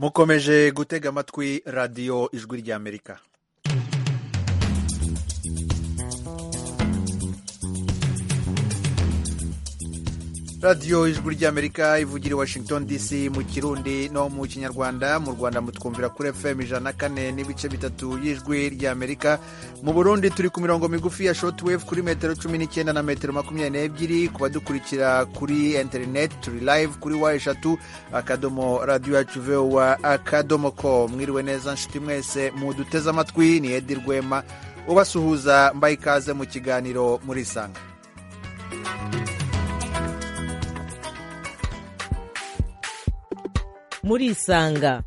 mukomeje gutega amatwi radiyo ijwi ry'amerika radiyo ijwi ry'amerika ivugira i washington dc mu kirundi no mu kinyarwanda mu rwanda mutwumvira kuri fm ijana na kane n'ibice bitatu y'ijwi ry'amerika mu burundi turi ku mirongo migufi ya shotwave kuri metero cumi n'icyenda na metero makumyabiri n'ebyiri ku badukurikira kuri interineti turi live kuri wa eshatu akadomo radiyo yacu vewa akadomo ko mwiriwe neza nshuti mwese muduteze amatwi ni edi rwema ubasuhuza mbaye ikaze mu kiganiro murisanga murisanga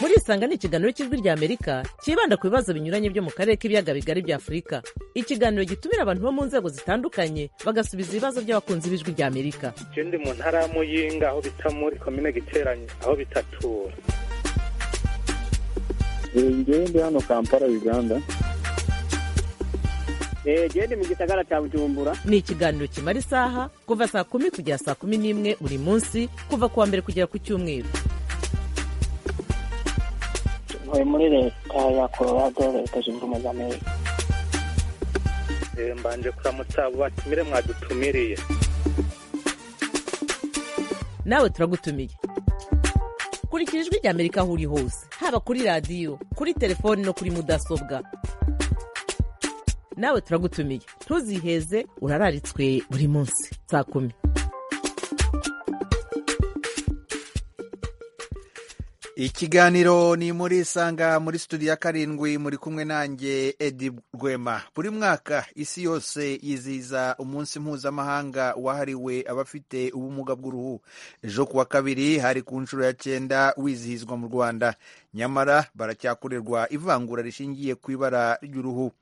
murisanga ni ikiganiro cy'ijwi ry'amerika cyibanda ku bibazo binyuranye byo mu karere k'ibiyaga bigari bya afurika ikiganiro gitumira abantu bo mu nzego zitandukanye bagasubiza ibibazo by'abakunzi b'ijwi ry'amerika ikindi mu ntara ya muyinga aho bita muri komine giteranye aho bitatura ngende hano kampala uganda gende mu gisagara cya bujumbura ni ikiganiro kimara isaha kuva saa kumi kugera saa kumi n'imwe buri munsi kuva ku wa mbere kugera ku cyumweru ntuye muri leta ya colorado leta zunze ubumwe za amerika mbanje kuramutsa abo batumire mwadutumiriye nawe turagutumiye kurikira ijwi ry'amerika aho uri hose haba kuri radiyo kuri telefoni no kuri mudasobwa nawe turagutumiye ntuziheze urararitswe buri munsi saa kumi ikiganiro ni muri isanga muri studio ya karindwi muri kumwe nanjye edi rwema buri mwaka isi yose yizihiza umunsi mpuzamahanga wahariwe abafite ubumuga bw'uruhu ejo kuwa kabiri hari ku nshuro ya cyenda wizihizwa mu rwanda nyamara baracyakorerwa ivangura rishingiye ku ibara ry'uruhu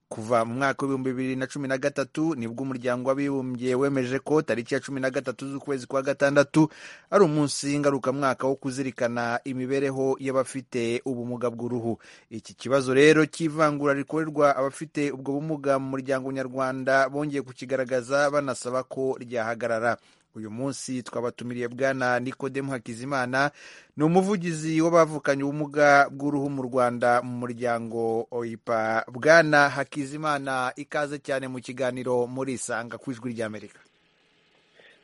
kuva mu mwaka w'ibihumbi bibiri na cumi na gatatu nibwo umuryango w'abibumbye wemeje ko tariki ya cumi na gatatu z'ukwezi kwa gatandatu ari umunsi ngarukamwaka wo kuzirikana imibereho y'abafite ubumuga bw'uruhu iki kibazo rero cy'ivangura rikorerwa abafite ubwo bumuga mu muryango nyarwanda bongeye kukigaragaza banasaba ko ryahagarara uyu munsi twabatumiriye bwana nikodemu hakizimana ni umuvugizi w'abavukanye ubumuga bw'uruhu mu rwanda mu muryango oipa bwana hakizimana ikaze cyane mu kiganiro murisanga ku ijwi ry'amerika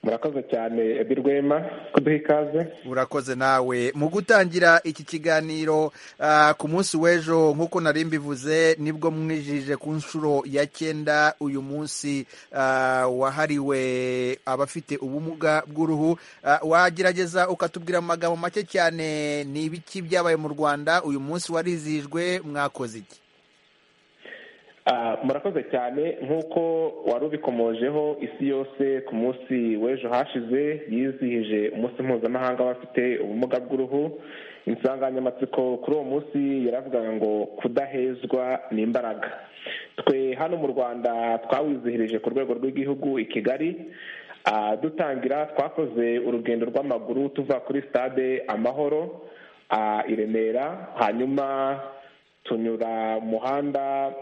murakoze cyane ebi rwema kuduha ikaze urakoze nawe mu gutangira iki kiganiro ku munsi w'ejo nk'uko nari mbivuze nibwo mwijije ku nshuro ya cyenda uyu munsi wahariwe abafite ubumuga bw'uruhu wagerageza ukatubwira mu magambo make cyane ni ibiki byabaye mu rwanda uyu munsi warizihijwe mwakoze iki murakoze cyane nk'uko wari ubikomojeho isi yose ku munsi w'ejo hashize yizihije umunsi mpuzamahanga w'abafite ubumuga bw'uruhu insanganyamatsiko kuri uwo munsi yaravugaga ngo kudahezwa ni imbaraga twe hano mu rwanda twawizihirije ku rwego rw'igihugu i kigali dutangira twakoze urugendo rw'amaguru tuva kuri stade amahoro i remera hanyuma tunyura muhanda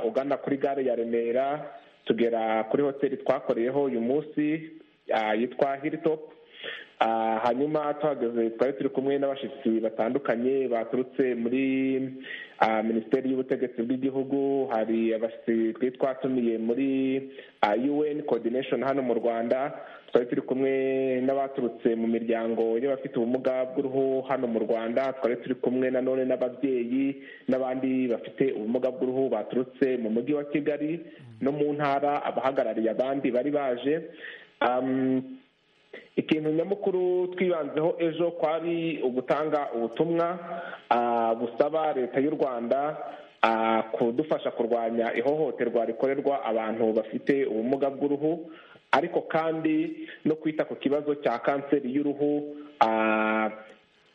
ugana kuri gare ya remera tugera kuri hoteli twakoreyeho uyu munsi yitwa hiritopu hanyuma tuhageze twari turi kumwe n'abashyitsi batandukanye baturutse muri minisiteri y'ubutegetsi bw'igihugu hari abashyitsi twari twatumiye muri UN coordination hano mu rwanda twari turi kumwe n'abaturutse mu miryango y'abafite ubumuga bw'uruhu hano mu rwanda twari turi kumwe nanone n'ababyeyi n'abandi bafite ubumuga bw'uruhu baturutse mu mujyi wa kigali no mu ntara abahagarariye abandi bari baje ikintu nyamukuru twibanzeho ejo kwari ugutanga ubutumwa busaba leta y'u rwanda kudufasha kurwanya ihohoterwa rikorerwa abantu bafite ubumuga bw'uruhu ariko kandi no kwita ku kibazo cya kanseri y'uruhu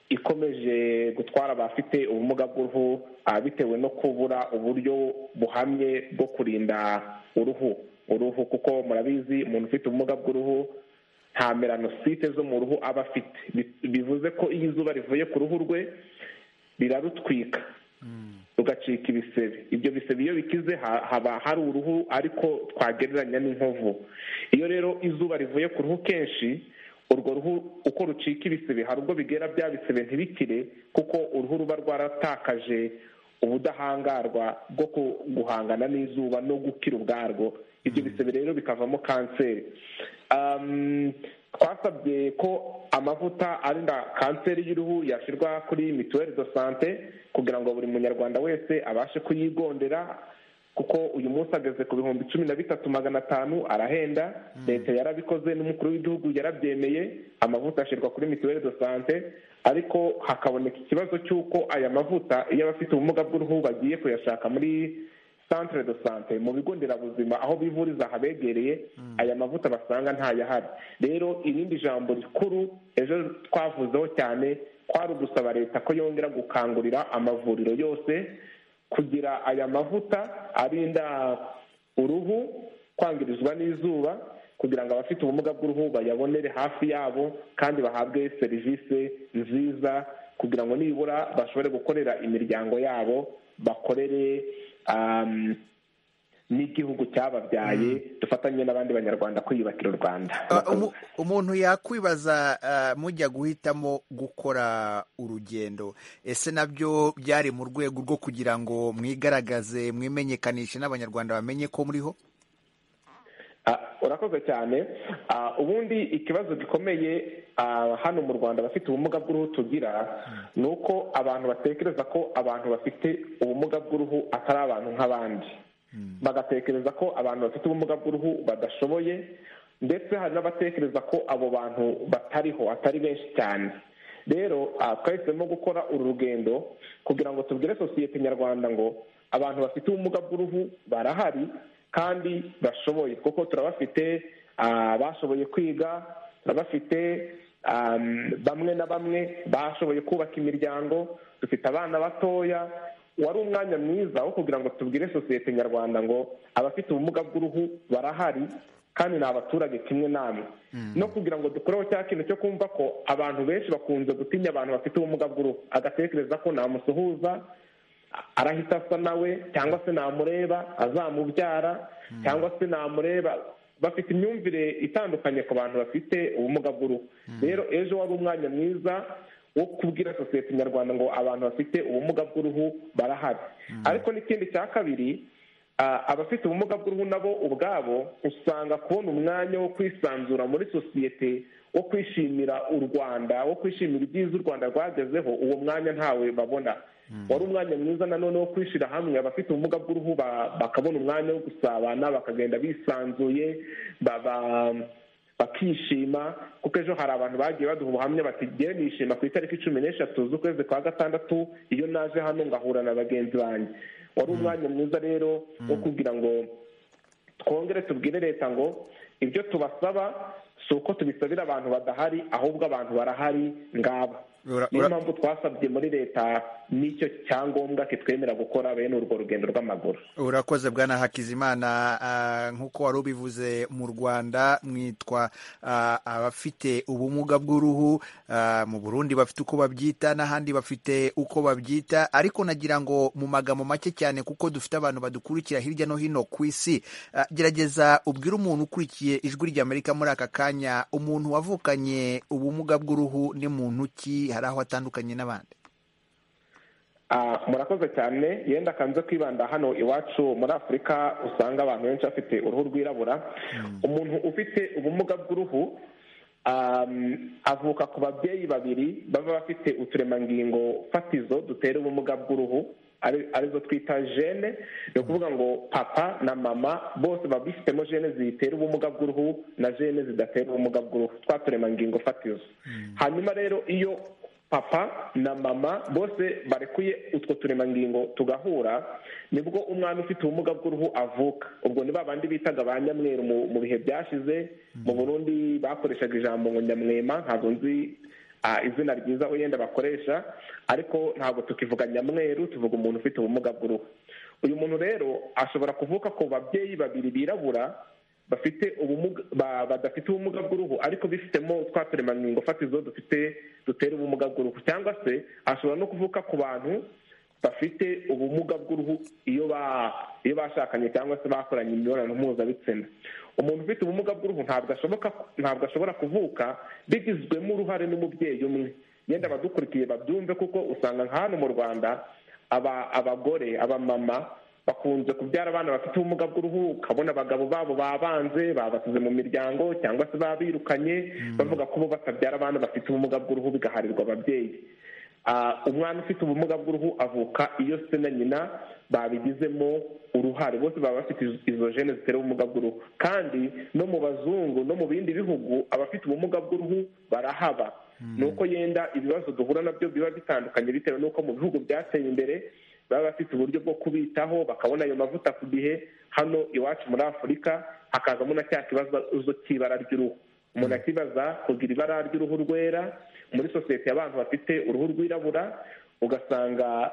ikomeje gutwara abafite ubumuga bw'uruhu bitewe no kubura uburyo buhamye bwo kurinda uruhu uruhu kuko murabizi umuntu ufite ubumuga bw'uruhu nta melanosite zo mu ruhu aba afite bivuze ko iyo izuba rivuye ku ruhu rwe rirarutwika rugacika ibisebe ibyo bisebe iyo bikize haba hari uruhu ariko twagereranya n'inkovu iyo rero izuba rivuye ku ruhu kenshi urwo ruhu uko rucika ibisebe hari ubwo bigera bya bisebe ntibikire kuko uruhu ruba rwaratakaje ubudahangarwa bwo guhangana n'izuba no gukira ubwarwo ibyo bisebe rero bikavamo kanseri twasabye ko amavuta arinda kanseri y'uruhu yashyirwa kuri mituweli do sante kugira ngo buri munyarwanda wese abashe kuyigondera kuko uyu munsi ageze ku bihumbi cumi na bitatu magana atanu arahenda leta yarabikoze n'umukuru w'igihugu yarabyemeye amavuta ashyirwa kuri mituweli do sante ariko hakaboneka ikibazo cy'uko aya mavuta iyo abafite ubumuga bw'uruhu bagiye kuyashaka muri centre de sante mu bigo nderabuzima aho bivuriza habegereye aya mavuta basanga ntayahari rero irindi jambo rikuru ejo twavuzeho cyane kwari ugusaba leta ko yongera gukangurira amavuriro yose kugira aya mavuta arinda uruhu kwangirizwa n'izuba kugira ngo abafite ubumuga bw'uruhu bayabonere hafi yabo kandi bahabwe serivisi nziza kugira ngo nibura bashobore gukorera imiryango yabo bakorere n'igihugu cyababyaye dufatanye n'abandi banyarwanda kwiyubakira u rwanda umuntu yakwibaza mujya guhitamo gukora urugendo ese nabyo byari mu rwego rwo kugira ngo mwigaragaze mwimenyekanishe n'abanyarwanda bamenye ko muriho urakoze cyane ubundi ikibazo gikomeye hano mu rwanda abafite ubumuga bw'uruhu tugira ni uko abantu batekereza ko abantu bafite ubumuga bw'uruhu atari abantu nk'abandi bagatekereza ko abantu bafite ubumuga bw'uruhu badashoboye ndetse hari n'abatekereza ko abo bantu batariho atari benshi cyane rero twahisemo gukora uru rugendo kugira ngo tubwire sosiyete nyarwanda ngo abantu bafite ubumuga bw'uruhu barahari kandi bashoboye kuko turabafite bashoboye kwiga turabafite bamwe na bamwe bashoboye kubaka imiryango dufite abana batoya wari umwanya mwiza wo kugira ngo tubwire sosiyete nyarwanda ngo abafite ubumuga bw'uruhu barahari kandi ni abaturage kimwe namwe no kugira ngo dukoreho cya kintu cyo kumva ko abantu benshi bakunze gutinya abantu bafite ubumuga bw'uruhu agatekereza ko namusuhuza arahita asa nawe cyangwa se namureba azamubyara cyangwa se namureba bafite imyumvire itandukanye ku bantu bafite ubumuga bw'uruhu rero ejo wari umwanya mwiza wo kubwira sosiyete nyarwanda ngo abantu bafite ubumuga bw'uruhu barahari ariko n'ikindi cya kabiri abafite ubumuga bw'uruhu nabo ubwabo usanga kubona umwanya wo kwisanzura muri sosiyete wo kwishimira u rwanda wo kwishimira ibyiza u rwanda rwagezeho uwo mwanya ntawe babona wari umwanya mwiza nanone wo kwishyira hamwe abafite ubumuga bw'uruhu bakabona umwanya wo gusabana bakagenda bisanzuye bakishima kuko ejo hari abantu bagiye baduha ubuhamya bati ngewe nishima ku itariki cumi n'eshatu z'ukwezi kwa gatandatu iyo naje hano ngahura na bagenzi banjye wari umwanya mwiza rero wo kugira ngo twongere tubwire leta ngo ibyo tubasaba si uko tubisabira abantu badahari ahubwo abantu barahari ngaba niyo mpamvu twasabye muri leta n'icyo cyangombwa kitwemera gukora bene urwo rugendo rw'amaguru urakoze bwana hakizimana nk'uko wari ubivuze mu rwanda mwitwa abafite ubumuga bw'uruhu mu burundi bafite uko babyita n'ahandi bafite uko babyita ariko nagira ngo mu magambo make cyane kuko dufite abantu badukurikira hirya no hino ku isi gerageza ubwire umuntu ukurikiye ijwi ry'amerika muri aka kanya umuntu wavukanye ubumuga bw'uruhu ni muntu ki hari aho atandukanye n'abandi murakoze cyane yenda akanze kwibanda hano iwacu muri afurika usanga abantu benshi bafite uruhu rwirabura umuntu ufite ubumuga bw'uruhu avuka ku babyeyi babiri baba bafite uturemangingo fatizo dutera ubumuga bw'uruhu arizo twita jene ni ukuvuga ngo papa na mama bose baba bifitemo jene zitera ubumuga bw'uruhu na jene zidatera ubumuga bw'uruhu twa turemangingo fatizo hanyuma rero iyo papa na mama bose barekuye utwo turemangingo tugahura nibwo umwana ufite ubumuga bw'uruhu avuka ubwo ni babandi bitaga ba nyamweru mu bihe byashize mu burundi bakoreshaga ijambo ngo nyamwema ntabwo nzi izina ryiza wenda bakoresha ariko ntabwo tukivuga nyamweru tuvuga umuntu ufite ubumuga bw'uruhu uyu muntu rero ashobora kuvuka ku babyeyi babiri birabura bafite ubumuga badafite ubumuga bw'uruhu ariko bifitemo twa turemangingo fatizo dufite dutera ubumuga bw'uruhu cyangwa se ashobora no kuvuka ku bantu bafite ubumuga bw'uruhu iyo ba- iyo bashakanye cyangwa se bakoranye imibonano mpuzabitsina umuntu ufite ubumuga bw'uruhu ntabwo ashoboka ntabwo ashobora kuvuka bigizwemo uruhare n'umubyeyi umwe yenda abadukurikiye babyumve kuko usanga nka hano mu rwanda aba- abagore abamama bakunze kubyara abana bafite ubumuga bw'uruhu ukabona abagabo babo babanze babasize mu miryango cyangwa se babirukanye bavuga ko bo batabyara abana bafite ubumuga bw'uruhu bigaharirwa ababyeyi Ah, umwana ufite ubumuga bw'uruhu avuka iyo se na nyina babigizemo uruhare bose baba bafite izo- izo jene zitera ubumuga bw'uruhu kandi no mu bazungu no mu bindi bihugu abafite ubumuga bw'uruhu barahaba ni uko yenda ibibazo duhura nabyo biba bitandukanye bitewe n'uko mu bihugu byateye imbere baba bafite uburyo bwo kubitaho bakabona ayo mavuta ku gihe hano iwacu muri afurika hakazamo na cya kibazo cy'ibara ry'uruhu umuntu akibaza kugira ibara ry'uruhu rwera muri sosiyete y'abantu bafite uruhu rwirabura ugasanga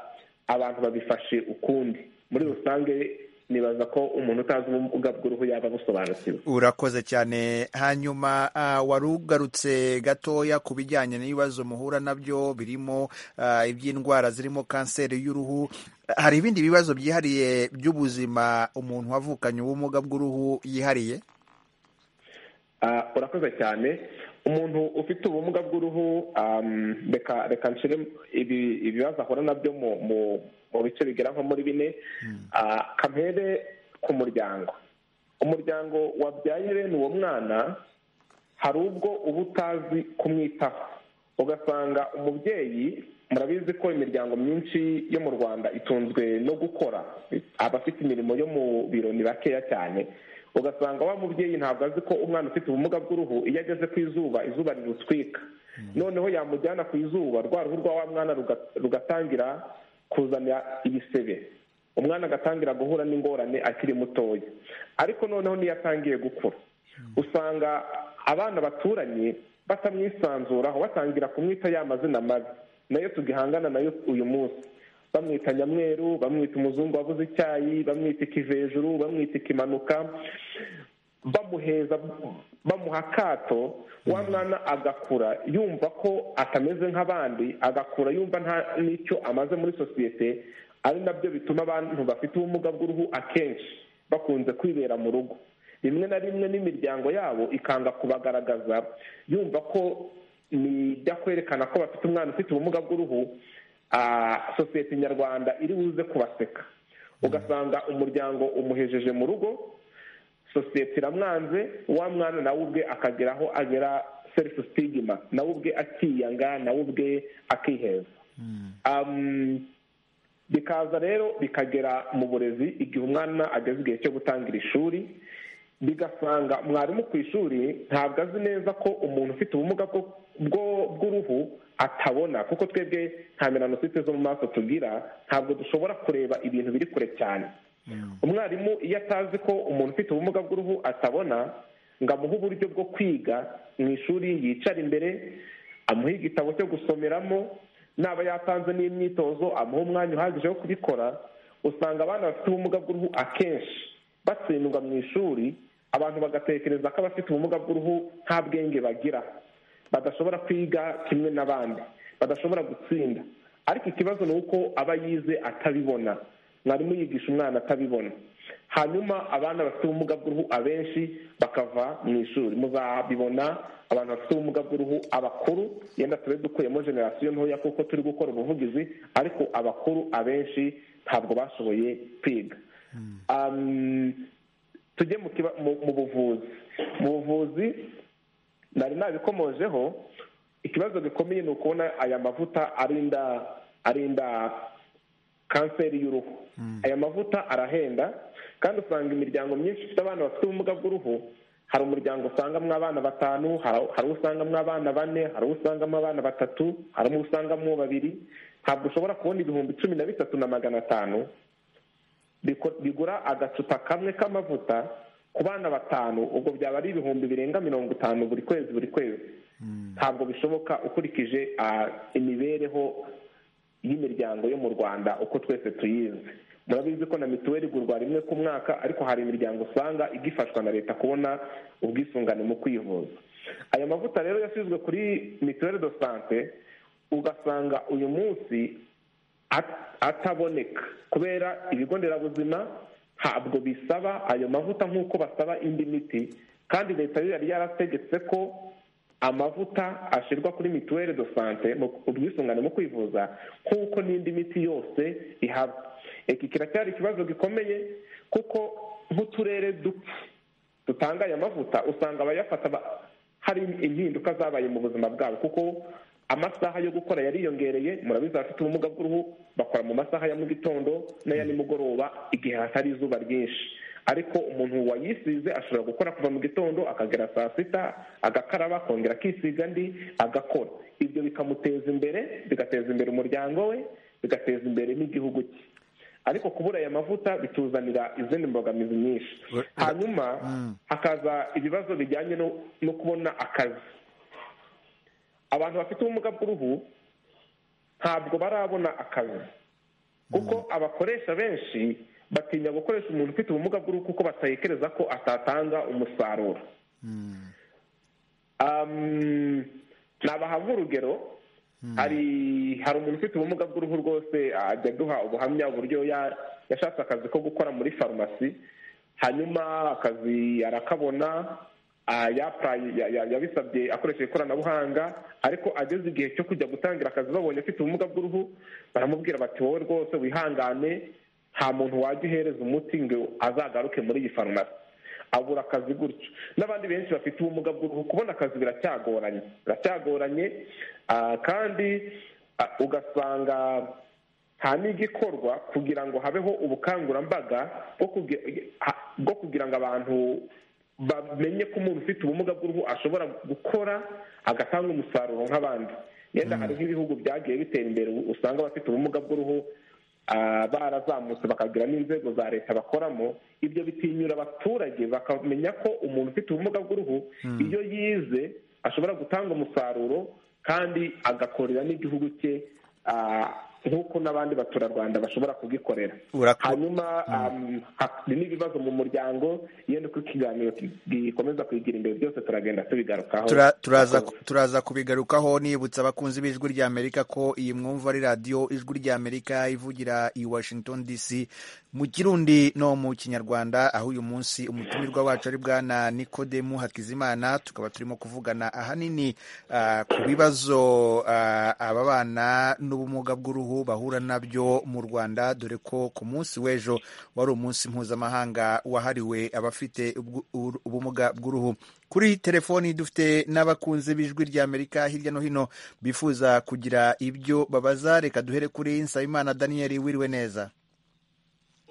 abantu babifashe ukundi muri rusange nibaza ko umuntu utazi ubumuga bw'uruhu yaba abusobanukiwe urakoze cyane hanyuma ah, wari ugarutse gatoya ku bijyanye n'ibibazo muhura nabyo birimo ah, iby'indwara zirimo kanseri y'uruhu hari ibindi bibazo byihariye by'ubuzima umuntu wavukanye ubumuga bw'uruhu yihariye Ah, urakoze cyane umuntu ufite ubumuga bw'uruhu um, reka reka nshire ibi ibibazo ahura nabyo mu mu mu bice bigera nko muri bine Ah, kampere ku muryango umuryango wabyaye bene uwo mwana hari ubwo uba utazi kumwitaho ugasanga umubyeyi murabizi ko imiryango myinshi yo mu rwanda itunzwe no gukora abafite imirimo yo mu biro ni bakeya cyane ugasanga wa mubyeyi ntabwo azi ko umwana ufite ubumuga bw'uruhu iyo ageze ku izuba izuba rirutwika noneho yamujyana ku izuba rwa ruhu rwa wa mwana ruga- rugatangira kuzana ibisebe umwana agatangira guhura n'ingorane akiri mutoya ariko noneho niyo atangiye gukura usanga abana baturanye batamwisanzuraho batangira kumwita ya mazina mabi nayo tugihangana nayo uyu munsi bamwita nyamweru bamwita umuzungu wabuze icyayi bamwita ikivejuru bamwita ikimanuka bamuheza bamuha akato wa mwana agakura yumva ko atameze nk'abandi agakura yumva nta n'icyo amaze muri sosiyete ari nabyo bituma abantu bafite ubumuga bw'uruhu akenshi bakunze kwibera mu rugo rimwe na rimwe n'imiryango yabo ikanga kubagaragaza yumva ko nijya kwerekana ko bafite umwana ufite ubumuga bw'uruhu ah, sosiyete nyarwanda iri buze kubaseka ugasanga umuryango umuhejeje mu rugo sosiyete iramwanze wa mwana nawe ubwe akagera aho agera serifu sitigima nawe ubwe akiyanga nawe ubwe akiheza Um, bikaza rero bikagera mu burezi igihe umwana ageze igihe cyo gutangira ishuri bigasanga mwarimu ku ishuri ntabwo azi neza ko umuntu ufite ubumuga bwo- bwo- bw'uruhu atabona kuko twebwe nta melanosite zo mu maso tugira ntabwo dushobora kureba ibintu biri kure cyane umwarimu iyo atazi ko umuntu ufite ubumuga bw'uruhu atabona ngo amuhe uburyo bwo kwiga mu ishuri yicara imbere amuhe igitabo cyo gusomeramo naba yatanze n'imyitozo amuha umwanya uhagije wo kubikora usanga abana bafite ubumuga bw'uruhu akenshi batsindwa mu ishuri abantu bagatekereza ko abafite ubumuga bw'uruhu nta bwenge bagira badashobora kwiga kimwe n'abandi badashobora gutsinda ariko ikibazo ni uko aba yize atabibona mwarimu yigisha umwana atabibona hanyuma abana bafite ubumuga bw'uruhu abenshi bakava mu ishuri muzabibona abantu bafite ubumuga bw'uruhu abakuru yenda tube dukuyemo generasiyo ntoya kuko turi gukora ubuvugizi ariko abakuru abenshi ntabwo bashoboye kwiga Um, tujye mu kiba- mu mu buvuzi mu buvuzi nari nabikomojeho ikibazo gikomeye ni ukubona aya mavuta arinda arinda kanseri y'uruhu aya mavuta arahenda kandi usanga imiryango myinshi ifite abana bafite ubumuga bw'uruhu hari umuryango usangamo abana batanu hari hari usangamo abana bane hari usangamo abana batatu hari usangamo babiri ntabwo ushobora kubona ibihumbi cumi na bitatu na magana atanu biko- bigura agacupa kamwe k'amavuta ku bana batanu ubwo byaba ari ibihumbi birenga mirongo itanu buri kwezi buri kwezi ntabwo bishoboka ukurikije ah, imibereho y'imiryango yo mu rwanda uko twese tuyizi murabizi ko na mituweli igurwa rimwe ku mwaka ariko hari imiryango usanga igifashwa na leta kubona ubwisungane mu kwivuza aya mavuta rero yashyizwe kuri mituweli do sante ugasanga uyu munsi at- ataboneka kubera ibigo nderabuzima ntabwo bisaba ayo mavuta nk'uko basaba indi miti kandi leta biba ryarategetse ko amavuta ashyirwa kuri mituweli do sante mu ubwisungane mu kwivuza nk'uko n'indi miti yose ihaba iki kiracyari ikibazo gikomeye kuko nk'uturere duke dutanga aya mavuta usanga abayafata ba- hari impinduka zabaye mu buzima bwabo kuko amasaha yo gukora yariyongereye murabizi abafite ubumuga bw'uruhu bakora mu masaha ya mu gitondo n'aya nimugoroba igihe hatari izuba ryinshi ariko umuntu wayisize ashobora gukora kuva mu gitondo akagera saa sita agakaraba akongera akisiga andi agakora ibyo bikamuteza imbere bigateza imbere umuryango we bigateza imbere n'igihugu cye ariko kubura aya mavuta bituzanira izindi mbogamizi nyinshi hanyuma hakaza ibibazo bijyanye no- no kubona akazi abantu bafite ubumuga bw'uruhu ntabwo barabona akazi kuko abakoresha benshi batinya gukoresha umuntu ufite ubumuga bw'uruhu kuko batekereza ko atatanga umusaruro Um, nabahavu urugero hari hari umuntu ufite ubumuga bw'uruhu rwose ajya aduha ubuhamya uburyo ya- yashatse akazi ko gukora muri farumasi hanyuma akazi arakabona ah, yapraye- ya- ya- yabisabye akoresheje ikoranabuhanga ariko ageze igihe cyo kujya gutangira akazi babonye afite ubumuga bw'uruhu baramubwira bati wowe rwose wihangane nta muntu wajya uhereza umuti ngo azagaruke muri iyi farumasi abura akazi gutyo n'abandi benshi bafite ubumuga bw'uruhu kubona akazi biracyagoranye biracyagoranye ah, kandi ah, ugasanga nta n'igikorwa kugira ngo habeho ubukangurambaga bwo kugi- ha- bwo kugira ngo abantu bamenye ko umuntu ufite ubumuga bw'uruhu ashobora gukora agatanga umusaruro nk'abandi yenda hari nk'ibihugu byagiye bitera imbere usanga abafite ubumuga bw'uruhu ah, barazamutse bakagira n'inzego za leta bakoramo ibyo bitinyura abaturage bakamenya ko umuntu ufite ubumuga bw'uruhu iyo yize ashobora gutanga umusaruro kandi agakorera n'igihugu cye ah, nk'uko n'abandi baturarwanda bashobora kugikorera Urako- hanyuma um, ha- ni n'ibibazo mu muryango yenda uko ikiganiro ki- gikomeza kwigira imbere byose turagenda tubigarukaho Tura- turaza Murakoze. turaza kubigarukaho nibutsa abakunzi b'ijwi rya Amerika ko iyi mwumva ari radiyo ijwi rya Amerika ivugira i Washington DC mu Kirundi no mu Kinyarwanda aho uyu munsi umutumirwa wacu ari bwana Nikodemu Hakizimana tukaba turimo kuvugana ahanini ah, ku bibazo ah, ababana n'ubumuga bw'uruhu bahura nabyo mu Rwanda dore ko ku munsi w'ejo wari umunsi mpuzamahanga wahariwe abafite ubwu- uru- ubumuga bw'uruhu kuri telefoni dufite n'abakunzi b'ijwi rya Amerika hirya no hino bifuza kugira ibyo babaza reka duhere kuri Nsabimana Daniel wiriwe neza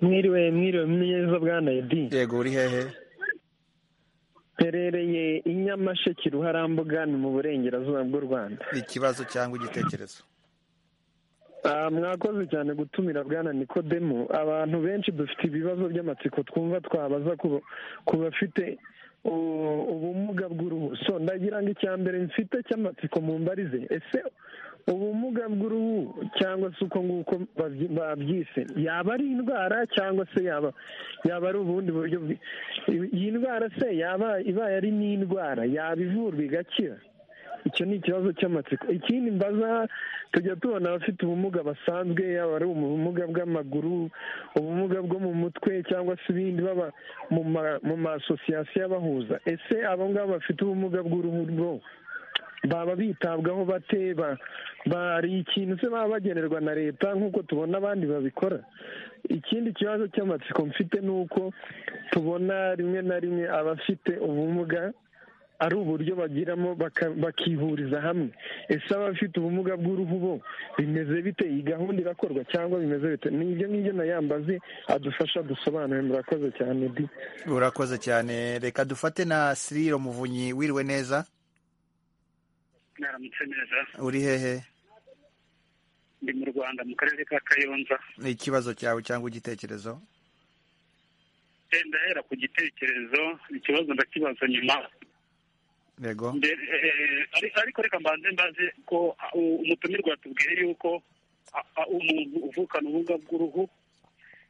mwiriwe mwiriwe mwiza bwana edi yego uri hehe mperereye i nyamasheke ruharambuga ni mu burengerazuba bw'u rwanda ikibazo cyangwa igitekerezo Ah, mwakoze cyane gutumira bwana nikodemu abantu benshi dufite ibibazo by'amatsiko twumva twabaza ku- ku bafite u- ubumuga bw'uruhu so ndagira ngo icya mbere mfite cy'amatsiko mu mbarize ese ubumuga bw'uruhu cyangwa se uko nguko babyi- babyise yaba ari indwara cyangwa se yaba yaba ari ubundi buryo bwi- iyi ndwara se yaba ibaye ari n'indwara yaba ivurwa igakira icyo ni ikibazo cy'amatsiko ikindi mbaza tujya tubona abafite ubumuga basanzwe yaba ari ubumuga bw'amaguru ubumuga bwo mu mutwe cyangwa se ibindi baba mu ma- mu masosiyasiyo abahuza ese abo ngabo bafite ubumuga bw'uruhu bwo baba bitabwaho bate ba- bari ikintu se baba bagenerwa na leta nk'uko tubona abandi babikora ikindi kibazo cy'amatsiko mfite ni uko tubona rimwe na rimwe abafite ubumuga ari uburyo bagiramo baka- bakihuriza hamwe ese abafite ubumuga bw'uruhu bo bimeze bite iyi gahunda irakorwa cyangwa bimeze bite ni ibyo ngibyo nayambaze adufasha dusobanure murakoze cyane di urakoze cyane reka dufate na Siriro Muvunyi wiriwe neza mwaramutse neza uri hehe ndi mu rwanda mu karere ka kayonza ikibazo cyawe cyangwa igitekerezo Eh, ndahera ku gitekerezo ikibazo ndakibaza nyuma yego Mbere, eh, ari- ariko reka mbanze mbaze ko ah, u- umutumirwa yatubwiye yuko ah, ah, umuntu uvukana ubumuga bw'uruhu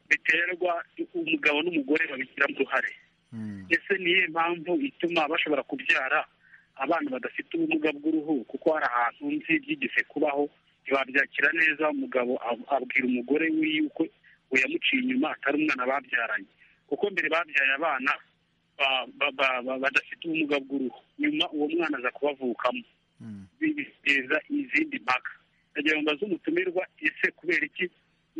biterwa umugabo n'umugore babigiramo uruhare Mm. ese niyo mpamvu ituma bashobora kubyara abana badafite ubumuga bw'uruhu kuko hari ahantu nzi byigeze kubaho ntibabyakira neza umugabo ab- abwira umugore wiwe ko we yamuciye inyuma atari umwana babyaranye kuko mbere babyaye abana ba- ba- ba- ba- badafite ubumuga bw'uruhu nyuma uwo mwana aza kubavukamo Bi- biteza izindi mpaka ndagira ngo mbaze umutumirwa ese kubera iki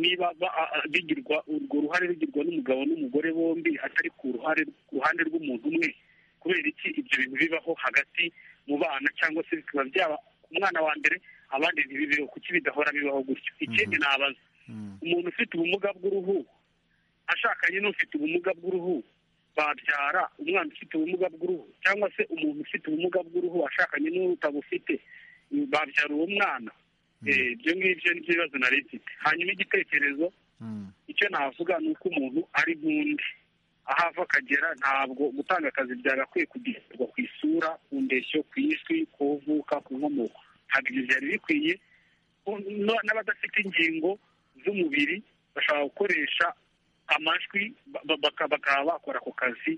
niba ba- a- a- bigirwa urwo ruhare rugirwa n'umugabo n'umugore bombi atari ku ruhare ku ruhande rw'umuntu umwe kubera iki ibyo bintu bibaho hagati mu bana cyangwa se bikaba byaba ku mwana wa mbere abandi ntibibeho kuki bidahora bibaho gutyo ikindi nabaza umuntu ufite ubumuga bw'uruhu ashakanye n'ufite ubumuga bw'uruhu babyara umwana ufite ubumuga bw'uruhu cyangwa se umuntu ufite ubumuga bw'uruhu ashakanye n'utabufite babyara uwo mwana Eh, ibyo ngibyo ni byo bibazo nari mfite hanyuma igitekerezo icyo navuga ni uko umuntu ari nk'undi aho ava akagera ntabwo gutanga akazi byagakwiye kugishyirwa ku isura ku ndeshyo ku ijwi ku vuka ku nkomoko ntabwo ibyo byari bikwiye no- n'abadafite ingingo z'umubiri bashobora gukoresha amajwi ba- ba- baka- bakaba bakora ako kazi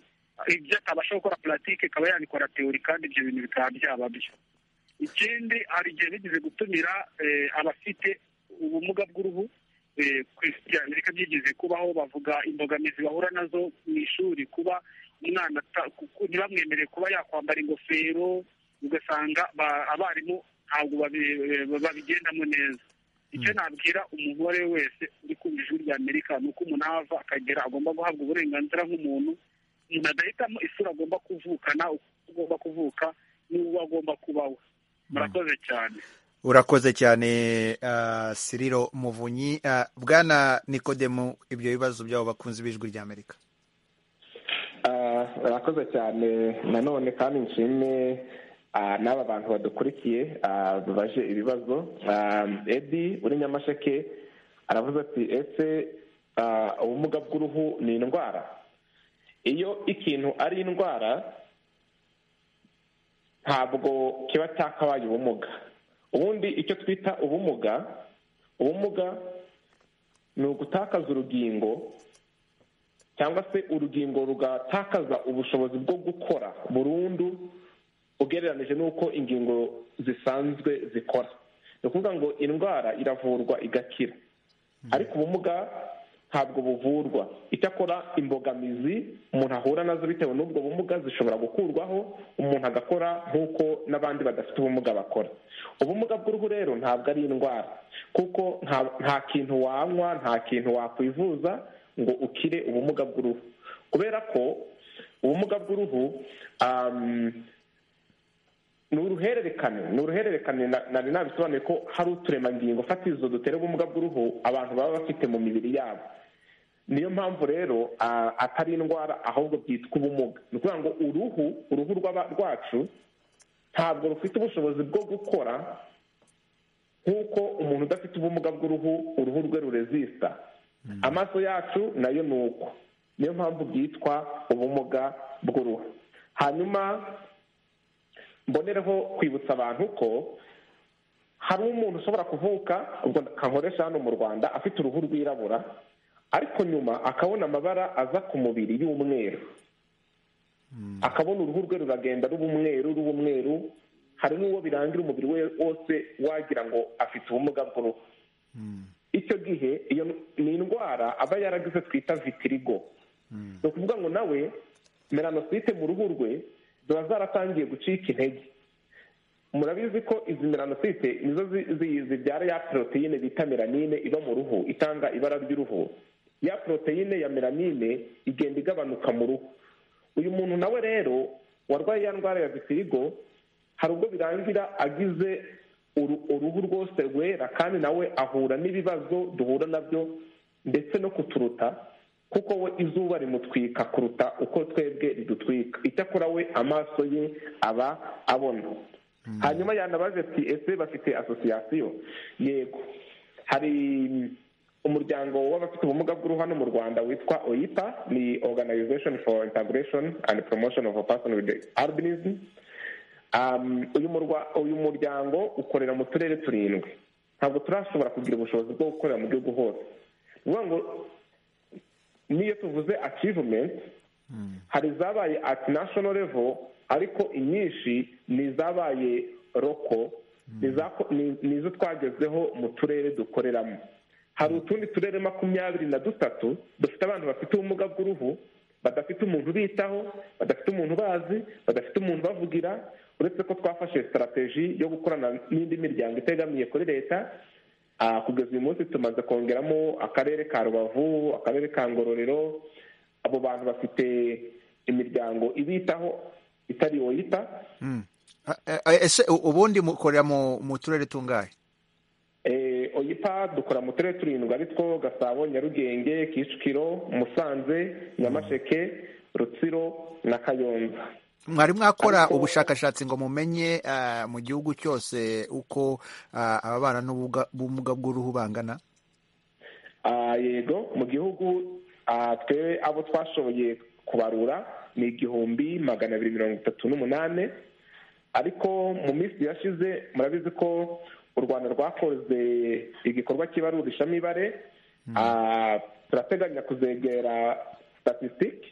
ibyo atabasha gukora puratike akaba yabikora teori kandi ibyo bintu bikaba byaba byo ikindi hari igihe bigeze gutumira eh, abafite ubumuga bw'uruhu eh, ku isi rya amerika byigeze kubaho bavuga imbogamizi bahura nazo mu ishuri kuba umwana ata- ku- ntibamwemerere kuba yakwambara ingofero ugasanga ba- abarimu ntabwo babi- eh, babigendamo neza icyo nabwira umugore wese uri kumva ijwi rya amerika ni uko umuntu aho ava akagera agomba guhabwa uburenganzira nk'umuntu umuntu adahitamo isura agomba kuvukana uko agomba kuvuka n'uwo agomba kubaho murakoze cyane urakoze cyane ah, siriro muvunyi Ah, bwana nikodemu ibyo bibazo by'abo bakunzi b'ijwi ry'amerika Ah, murakoze cyane nanone kandi nshime ah, n'aba bantu badukurikiye ah, babaje ibibazo Ah, edi uri nyamasheke aravuze ati ese ah, ubumuga bw'uruhu ni indwara iyo ikintu ari indwara ntabwo kiba cyakabaye ubumuga ubundi icyo twita ubumuga ubumuga ni ugutakaza urugingo cyangwa se urugingo rugatakaza ubushobozi bwo gukora burundu ugereranije n'uko ingingo zisanzwe zikora ni ukuvuga ngo indwara iravurwa igakira ariko ubumuga ntabwo buvurwa icyakora imbogamizi umuntu ahura nazo bitewe n'ubwo bumuga zishobora gukurwaho umuntu agakora nk'uko n'abandi badafite ubumuga bakora ubumuga bw'uruhu rero ntabwo ari indwara kuko nta- nta kintu wanywa nta kintu wakwivuza ngo ukire ubumuga bw'uruhu kubera ko ubumuga bw'uruhu um, ni uruhererekane ni uruhererekane na- nari nabisobanuye ko hari uturemangingo fatizo dutera ubumuga bw'uruhu abantu baba bafite mu mibiri yabo niyo mpamvu rero ah, atari indwara ahubwo byitwa ubumuga ni ukuvuga ngo uruhu uruhu rw'aba- rwacu ntabwo rufite ubushobozi bwo gukora nk'uko umuntu udafite ubumuga bw'uruhu uruhu rwe rurezista amaso yacu nayo ni uko niyo mpamvu bwitwa ubumuga bw'uruhu hanyuma mbonereho kwibutsa abantu ko hari umuntu ushobora kuvuka ubwo kankoresha hano mu rwanda afite uruhu rwirabura ariko nyuma akabona amabara aza ku mubiri y'umweru akabona uruhu rwe ruragenda ruba umweru ruba umweru hari n'uwo birangira umubiri we wose wagira ngo afite ubumuga bw'uruhu icyo gihe iyo ni indwara aba yaragize twita vitirigo ni ukuvuga ngo nawe melanosite mu ruhu rwe ziba zaratangiye gucika intege murabizi ko izi melanosite nizo zi- zi- zibyara ya poroteyine bita melanine iba mu ruhu itanga ibara ry'uruhu ya poroteyine ya melanine igenda igabanuka mu ruhu uyu muntu nawe rero warwaye ya ndwara ya vitirigo hari ubwo birangira agize uru- uruhu rwose rwera kandi nawe ahura n'ibibazo duhura nabyo ndetse no kuturuta kuko we izuba rimutwika kuruta uko twebwe ridutwika icyakora we amaso ye aba abona hanyuma yanabaje ati ese bafite asosiyasiyo yego hari umuryango w'abafite ubumuga bw'uruhu hano mu rwanda witwa oipa ni organization for integration and promotion of a person with albinism Um, uyu murwa- uyu muryango ukorera mu turere turindwi ntabwo turashobora kugira ubushobozi bwo gukorera mu gihugu hose ni ukuvuga ngo n'iyo tuvuze achievement hari izabaye at national level ariko inyinshi ni izabaye roko ni izo twagezeho mu turere dukoreramo hari utundi turere makumyabiri na dutatu dufite abantu bafite ubumuga bw'uruhu badafite umuntu ubitaho badafite umuntu ubazi badafite umuntu ubavugira uretse ko twafashe sitarateji yo gukorana n'indi miryango itegamiye kuri leta kugeza uyu munsi tumaze kongeramo akarere ka rubavu akarere ka ngororero abo bantu bafite imiryango ibitaho itari uwo yita ese ubundi mukorera mu turere tungahe oyipa dukora mu turere turindwi ari two gasabo nyarugenge kicukiro musanze nyamasheke rutsiro na kayonza mwari mwakora ubushakashatsi ngo mumenye mu gihugu cyose uko ababana n'ubumuga bw'uruhu bangana yego mu gihugu twe abo twashoboye kubarura ni igihumbi magana abiri mirongo itatu n'umunani ariko mu minsi yashize murabizi ko u rwanda rwakoze igikorwa kibarurisha imibare turateganya kuzegera statisitike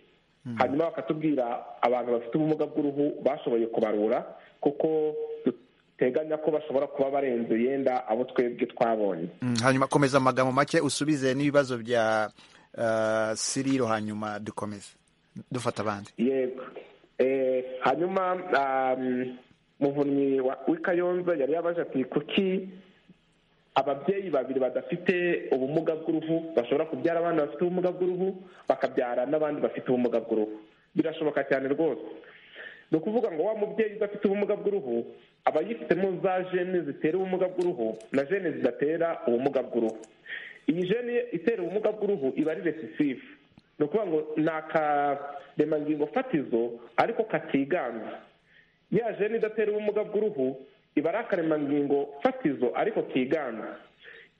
hanyuma bakatubwira abantu bafite ubumuga bw'uruhu bashoboye kubarura kuko duteganya ko bashobora kuba barenze yenda abo twebwe twabonye hanyuma komeza amagambo make usubize n'ibibazo bya siriro hanyuma dukomeze dufata abandi yego hanyuma muvunyi w'ikayonza yari yabaje ati kuki ababyeyi babiri badafite ubumuga bw'uruhu bashobora kubyara abana bafite ubumuga bw'uruhu bakabyara n'abandi bafite ubumuga bw'uruhu birashoboka cyane rwose ni ukuvuga ngo wa mubyeyi udafite ubumuga bw'uruhu aba yifitemo za jene zitera ubumuga bw'uruhu na jene zidatera ubumuga bw'uruhu iyi jene itera ubumuga bw'uruhu iba ari resisifu ni ukuvuga ngo ni akaremangingo fatizo ariko katiganza ya jene idatera ubumuga bw'uruhu iba ari akaremangingo fatizo ariko kigana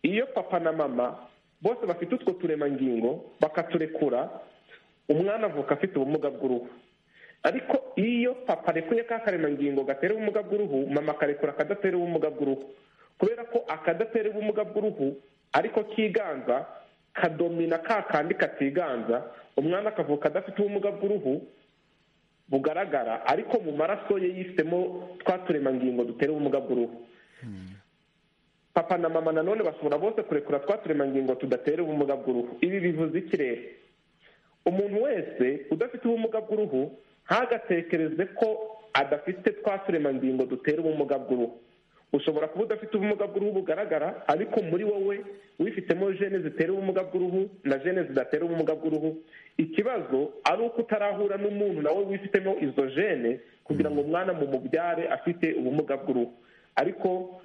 iyo papa na mama bose bafite utwo turemangingo bakaturekura umwana avuka afite ubumuga bw'uruhu ariko iyo papa arekuye ka karemangingo gatera ubumuga bw'uruhu mama akarekura akadatera ubumuga bw'uruhu kubera ko akadatera ubumuga bw'uruhu ariko kiganza kadomina ka kandi katiganza umwana akavuka adafite ubumuga bw'uruhu bugaragara ariko mu maraso ye yifitemo twa turemangingo dutera ubumuga bw'uruhu papa na mama nanone bashobora bose kurekura twa turemangingo tudatera ubumuga bw'uruhu ibi bivuze ikirere umuntu wese udafite ubumuga bw'uruhu ntagatekereze ko adafite twa turemangingo dutera ubumuga bw'uruhu ushobora kuba udafite ubumuga bw'uruhu bugaragara ariko muri wowe wifitemo jene zitera ubumuga bw'uruhu na jene zidatera ubumuga bw'uruhu ikibazo ari uko utarahura n'umuntu nawe wifitemo izo jene kugira ngo umwana mu mubyare afite ubumuga bw'uruhu ariko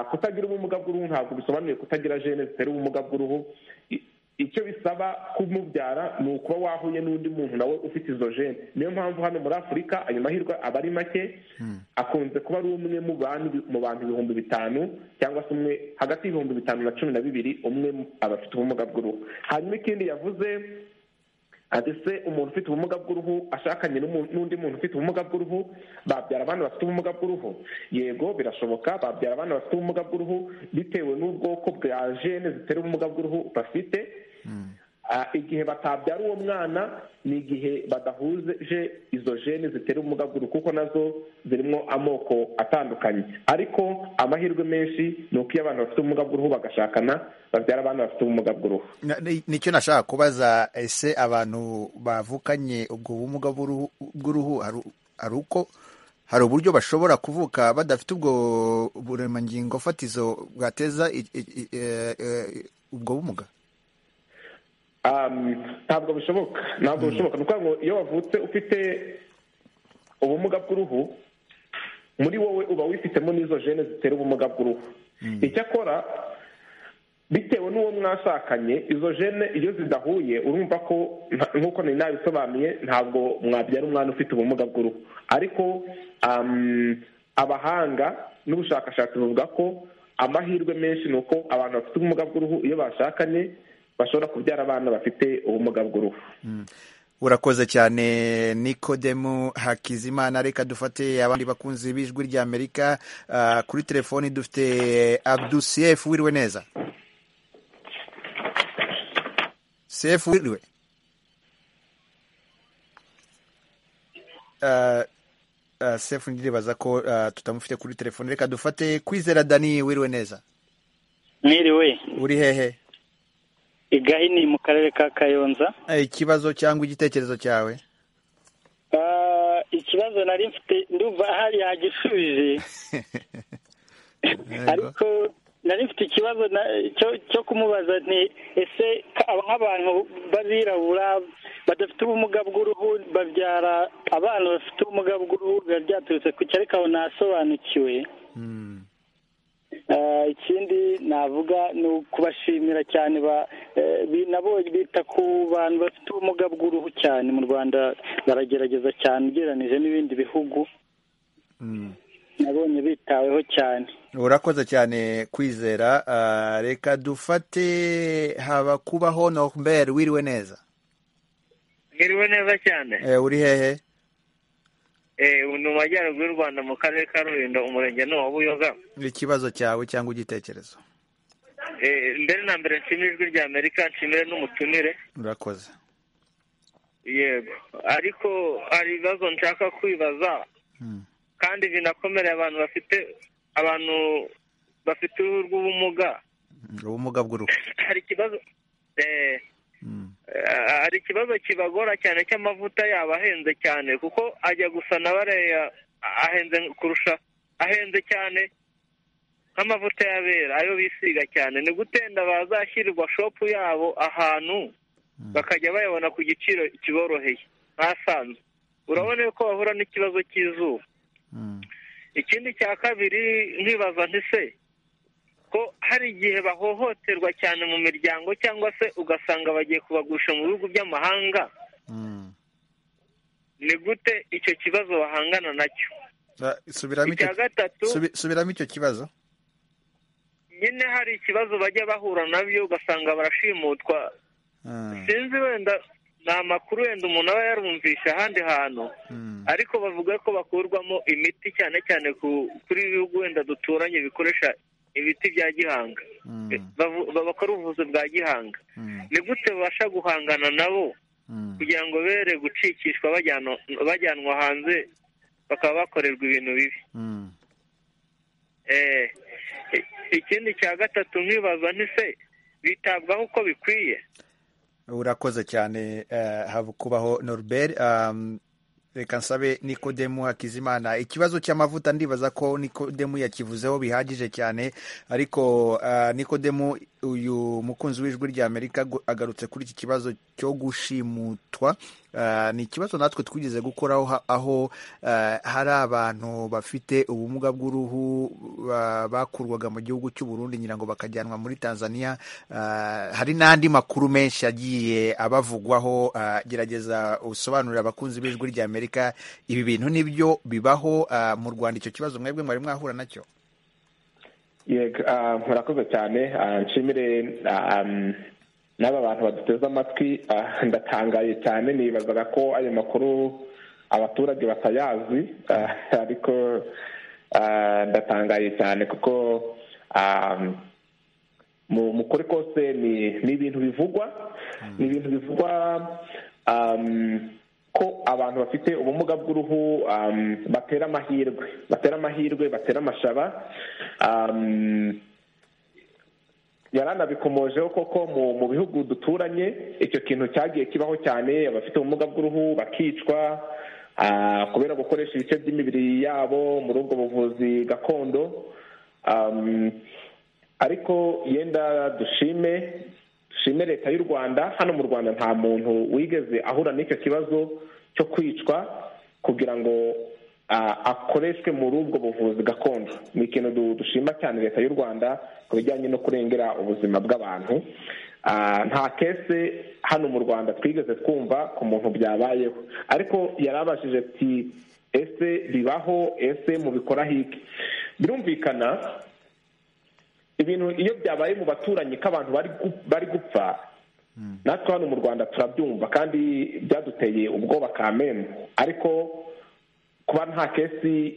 kutagira ubumuga bw'uruhu ntabwo bisobanuye kutagira jene zitera ubumuga bw'uruhu icyo bisaba kumubyara ni ukuba wahuye n'undi muntu nawe ufite izo jene niyo mpamvu hano muri afurika ayo mahirwe aba ari make akunze kuba ari umwe mu bantu ibihumbi bitanu cyangwa se umwe hagati y'ibihumbi bitanu na cumi na bibiri umwe aba afite ubumuga bw'uruhu hanyuma ikindi yavuze ati se umuntu ufite ubumuga bw'uruhu ashakanye n'undi muntu ufite ubumuga bw'uruhu babyara abana bafite ubumuga bw'uruhu yego birashoboka babyara abana bafite ubumuga bw'uruhu bitewe n'ubwoko bwa jene zitera ubumuga bw'uruhu bafite igihe batabyara uwo mwana ni igihe badahuje izo jene zitera ubumuga bw'uruhu kuko nazo zirimo amoko atandukanye ariko amahirwe menshi ni uko iyo abantu bafite ubumuga bw'uruhu bagashakana babyara abana bafite ubumuga bw'uruhu nicyo nashaka kubaza ese abantu bavukanye ubwo bumuga bw'uruhu hari uko hari uburyo bashobora kuvuka badafite ubwo buremangingo fatizo bwateza ubwo bumuga ntabwo bishoboka ntabwo bishoboka ni ukuvuga ngo iyo wavutse ufite ubumuga bw'uruhu muri wowe uba wifitemo n'izo jene zitera ubumuga bw'uruhu icyakora bitewe n'uwo mwashakanye izo jene iyo zidahuye urumva ko nk'uko nari nabisobanuye ntabwo mwabyara umwana ufite ubumuga bw'uruhu ariko abahanga n'ubushakashatsi buvuga ko amahirwe menshi ni uko abantu bafite ubumuga bw'uruhu iyo bashakanye bashobora kubyara abana bafite ubumuga bw'uruhu urakoze cyane nikodemu hakizimana reka dufate abandi bakunzi b'ijwi rya amerika kuri telefoni dufite abdu siyefu wiriwe neza siyefu wiriwe sefu ndiribaza ko ah, tutamufite kuri telefone reka dufate kwizera dani wiriwe neza mwiriwe uri hehe igahini mu karere ka kayonza Eh, ikibazo cyangwa igitekerezo cyawe Ah, ikibazo nari mfite ndumva hari yagisubije Yego. ariko nari mfite ikibazo na- cyo- cyo kumubaza nti ese ka- aba- nk'abantu b'abirabura badafite ubumuga bw'uruhu babyara abana bafite ubumuga bw'uruhu biba byaturutse ku cyo ariko aho nasobanukiwe Mm. Ah, ikindi navuga ni ukubashimira cyane ba- eh, bi- nabo bita ku bantu bafite ubumuga bw'uruhu cyane mu rwanda baragerageza cyane ugereranije n'ibindi bihugu Mm. nabonye bitaweho cyane urakoze cyane kwizera Ah, reka dufate haba kubaho nombere wiriwe neza Mwiriwe neza cyane Eh, uri hehe eh ubu ni mu majyaruguru y'u rwanda mu karere ka rulindo umurenge ni uwa buyoga ikibazo cyawe cyangwa igitekerezo Eh, mbere na mbere nshimire ijwi rya amerika nshimire n'umutumire urakoze yego ariko hari ibibazo nshaka kwibaza Mm. kandi binakomereye abantu bafite abantu bafite uruhu rw'ubumuga Mm, ubumuga bw'uruhu hari ikibazo eh, Mm. eh, hari ikibazo kibagora cyane cy'amavuta yabo ahenze cyane kuko ajya gusa na bariya ahenze kurusha ahenze cyane nk'amavuta y'abera ayo bisiga cyane ni gutenda bazashyirirwa shopu yabo ahantu bakajya bayabona ku giciro kiboroheye ntasanzwe urabona yuko bahura n'ikibazo cy'izuba Mm. ikindi cya kabiri nkibaza nti se ko hari igihe bahohoterwa cyane mu miryango cyangwa se ugasanga bagiye kubagurisha mu bihugu by'amahanga Mm. ni gute icyo kibazo bahangana nacyo Sa- subiramo icyo icya gatatu subi- subiramo icyo kibazo nyine hari ikibazo bajya bahura nabyo ugasanga barashimutwa Ah, sinzi wenda ni amakuru wenda umuntu aba yarumvishe ahandi hantu mm. ariko bavuga ko bakurwamo imiti cyane cyane ku- kuri ibihugu wenda duturanye bikoresha ibiti bya gihanga Mm. Bavu- bakora ubuvuzi bwa gihanga Mm. ni gute babasha guhangana nabo Mm. kugira ngo bere gucikishwa bajyanwa- bajyanwa hanze bakaba bakorerwa ibintu bibi Mm. Eh, i- ikindi cya gatatu nkibaza ntise bitabwaho uko bikwiye urakoze cyane eh, haba kubaho norbert um, reka nsabe nikodemu hakizimana ikibazo cy'amavuta ndibaza ko nikodemu yakivuzeho bihagije cyane ariko ah, nikodemu uyu mukunzi w'ijwi rya amerika gu- agarutse kuri iki kibazo cyo gushimutwa Ah, ni ikibazo natwe twigeze gukoraho ha- aho ah, hari abantu bafite ubumuga bw'uruhu ba- bakurwaga mu gihugu cy'u Burundi ngira ngo bakajyanwa muri Tanzania Ah, hari n'andi makuru menshi agiye abavugwaho Ah, gerageza usobanurira abakunzi b'ijwi rya Amerika ibi bintu nibyo bibaho ah, mu Rwanda icyo kibazo mwebwe mwari mwahura nacyo yego ah, murakoze cyane ah, nshimire ah, mm, n'aba bantu baduteze amatwi ah, ndatangaye cyane nibazaga ko ayo makuru abaturage batayazi ah, ariko ah, ndatangaye cyane kuko ah, mu mu kuri kose ni ni ibintu bivugwa ni ibintu bivugwa um, ko abantu bafite ubumuga bw'uruhu um, batera amahirwe batera amahirwe batera amashaba um, yaranabikomojeho koko mu mu bihugu duturanye icyo kintu cyagiye kibaho cyane abafite ubumuga bw'uruhu bakicwa ah, kubera gukoresha ibice by'imibiri yabo muri ubwo buvuzi gakondo Um, ariko yenda dushime dushime leta y'u rwanda hano mu rwanda nta muntu wigeze ahura n'icyo kibazo cyo kwicwa kugira ngo ah, akoreshwe muri ubwo buvuzi gakondo ni ikintu du- dushima cyane leta y'u rwanda ku bijyanye no kurengera ubuzima bw'abantu Ah, nta kese hano mu rwanda twigeze twumva ku muntu byabayeho ariko yarabashije ati ese bibaho ese mubikoraho iki birumvikana ibintu iyo byabaye mu baturanyi ko abantu bari gu- bari gupfa natwe hano mu rwanda turabyumva kandi byaduteye ubwoba kamembe ariko kuba nta kesi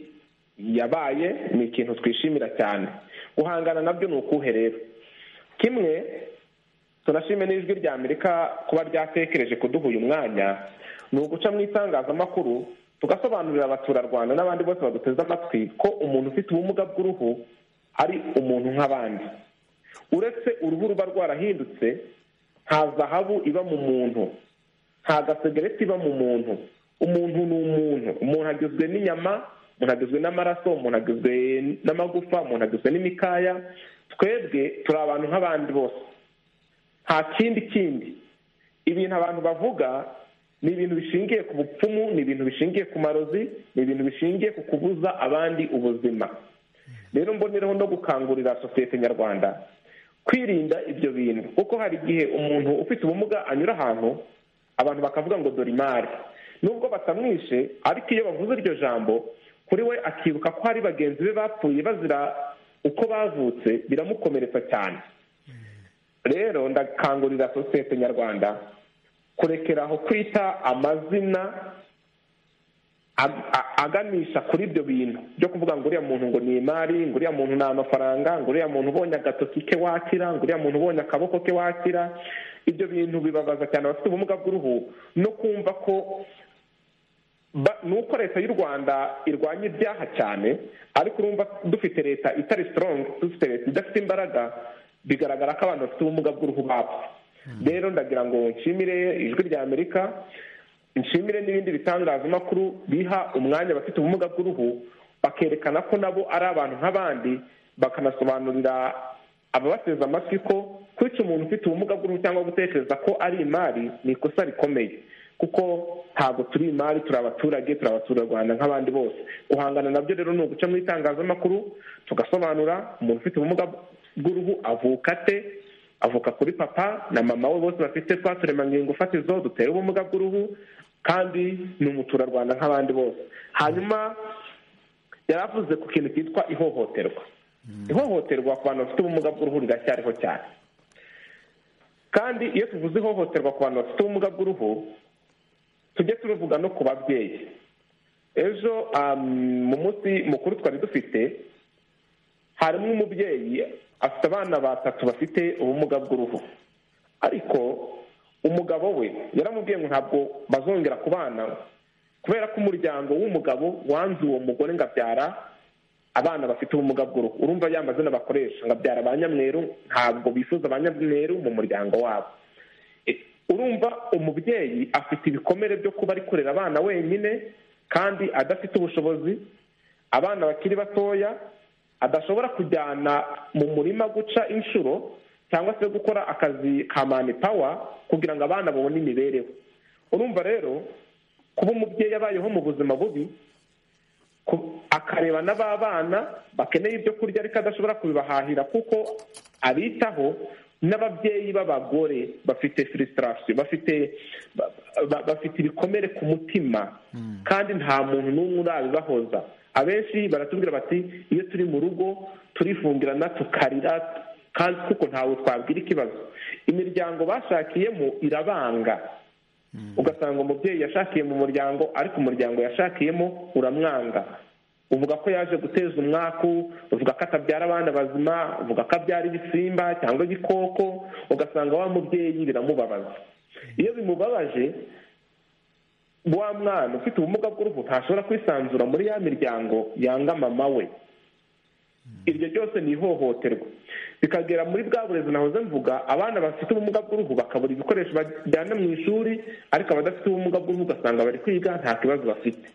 yabaye ni ikintu twishimira cyane guhangana nabyo ni ukuhe rero kimwe tunashime n'ijwi rya amerika kuba ryatekereje kuduha uyu mwanya ni uguca mu itangazamakuru tugasobanurira abaturarwanda n'abandi bose baduteze amatwi ko umuntu ufite ubumuga bw'uruhu ari umuntu nk'abandi uretse uruhu ruba rwarahindutse nta zahabu iba mu muntu nta gasegereti iba mu muntu umuntu ni umuntu umuntu agizwe n'inyama umuntu agizwe n'amaraso umuntu agizwe n'amagufa umuntu agizwe n'imikaya twebwe turi abantu nk'abandi bose nta kindi kindi ibintu abantu bavuga ni ibintu bishingiye ku bupfumu ni ibintu bishingiye ku marozi ni ibintu bishingiye ku kubuza abandi ubuzima rero mboneraho no gukangurira sosiyete nyarwanda kwirinda ibyo bintu kuko hari igihe umuntu ufite ubumuga anyura ahantu abantu bakavuga ngo dore imari nubwo batamwishe ariko iyo bavuze iryo jambo kuri we akibuka ko hari bagenzi be bapfuye bazira uko bavutse biramukomeretsa cyane rero ndakangurira sosiyete nyarwanda kurekera aho kwita amazina aganisha kuri ibyo bintu byo kuvuga ngo uriya muntu ngo ni imari ngo uriya muntu ni amafaranga ngo uriya muntu ubonye agatoki ke wakira ngo uriya muntu ubonye akaboko ke wakira ibyo bintu bibabaza cyane abafite ubumuga bw'uruhu no kumva ko nuko leta y'u rwanda irwanya ibyaha cyane ariko urumva dufite leta itari sitorongo dufite leta idafite imbaraga bigaragara ko abantu bafite ubumuga bw'uruhu bapfa rero ndagira ngo nshimire ijwi rya amerika nshimire n'ibindi bitangazamakuru biha umwanya abafite ubumuga bw'uruhu bakerekana ko nabo ari abantu nk'abandi bakanasobanurira ababateze amatwi ko kwica umuntu ufite ubumuga bw'uruhu cyangwa gutekereza ko ari imari ni ikosa rikomeye kuko ntabwo turi imari turi abaturage turi abaturarwanda nk'abandi bose guhangana nabyo rero ni uguca mu itangazamakuru tugasobanura umuntu ufite ubumuga bw'uruhu avuka ate avuka kuri papa na mama we bose bafite twa turemangingo fatizo duteye ubumuga bw'uruhu kandi ni umuturarwanda nk'abandi bose hanyuma yari avuze ku kintu cyitwa ihohoterwa ihohoterwa ku bantu bafite ubumuga bw'uruhu riracyariho cyane kandi iyo tuvuze ihohoterwa ku bantu bafite ubumuga bw'uruhu tujye turuvuga no ku babyeyi ejo mu munsi mukuru twari dufite harimo umubyeyi afite abana batatu bafite ubumuga bw'uruhu ariko umugabo we yaramubwiye ngo ntabwo bazongera ku bana kubera ko umuryango w'umugabo wanze uwo mugore ngo abyara abana bafite ubumuga bw'uruhu urumva ya mazina bakoresha ngo abyara ba nyamweru ntabwo bifuza ba nyamweru mu muryango wabo urumva umubyeyi afite ibikomere byo kuba ari kurera abana wenyine kandi adafite ubushobozi abana bakiri batoya adashobora kujyana mu murima guca inshuro cyangwa se gukora akazi ka mani pawa kugira ngo abana babone imibereho urumva rero kuba umubyeyi abayeho mu buzima bubi akareba n'ababana bakeneye ibyo kurya ariko adashobora kubibahahira kuko abitaho n'ababyeyi b'abagore bafite furisitarasiyo bafite bafite ibikomere ku mutima kandi nta muntu n'umwe urabibahoza abenshi baratubwira bati iyo turi mu rugo turifungirana tukarira kandi kuko ntawe twabwira ikibazo imiryango bashakiyemo irabanga ugasanga umubyeyi yashakiye mu muryango ariko umuryango yashakiyemo uramwanga uvuga ko yaje guteza umwaku uvuga ko atabyara abana bazima uvuga ko abyara ibisimba cyangwa igikoko ugasanga wa mubyeyi biramubabaza iyo bimubabaje wa mwana ufite ubumuga bw'uruhu ntashobora kwisanzura muri ya miryango yanga mama we iryo ryose ni ihohoterwa bikagera muri bwa burezi nahoze mvuga abana bafite ubumuga bw'uruhu bakabura ibikoresho bajyana mu ishuri ariko abadafite ubumuga bw'uruhu ugasanga bari kwiga nta kibazo bafite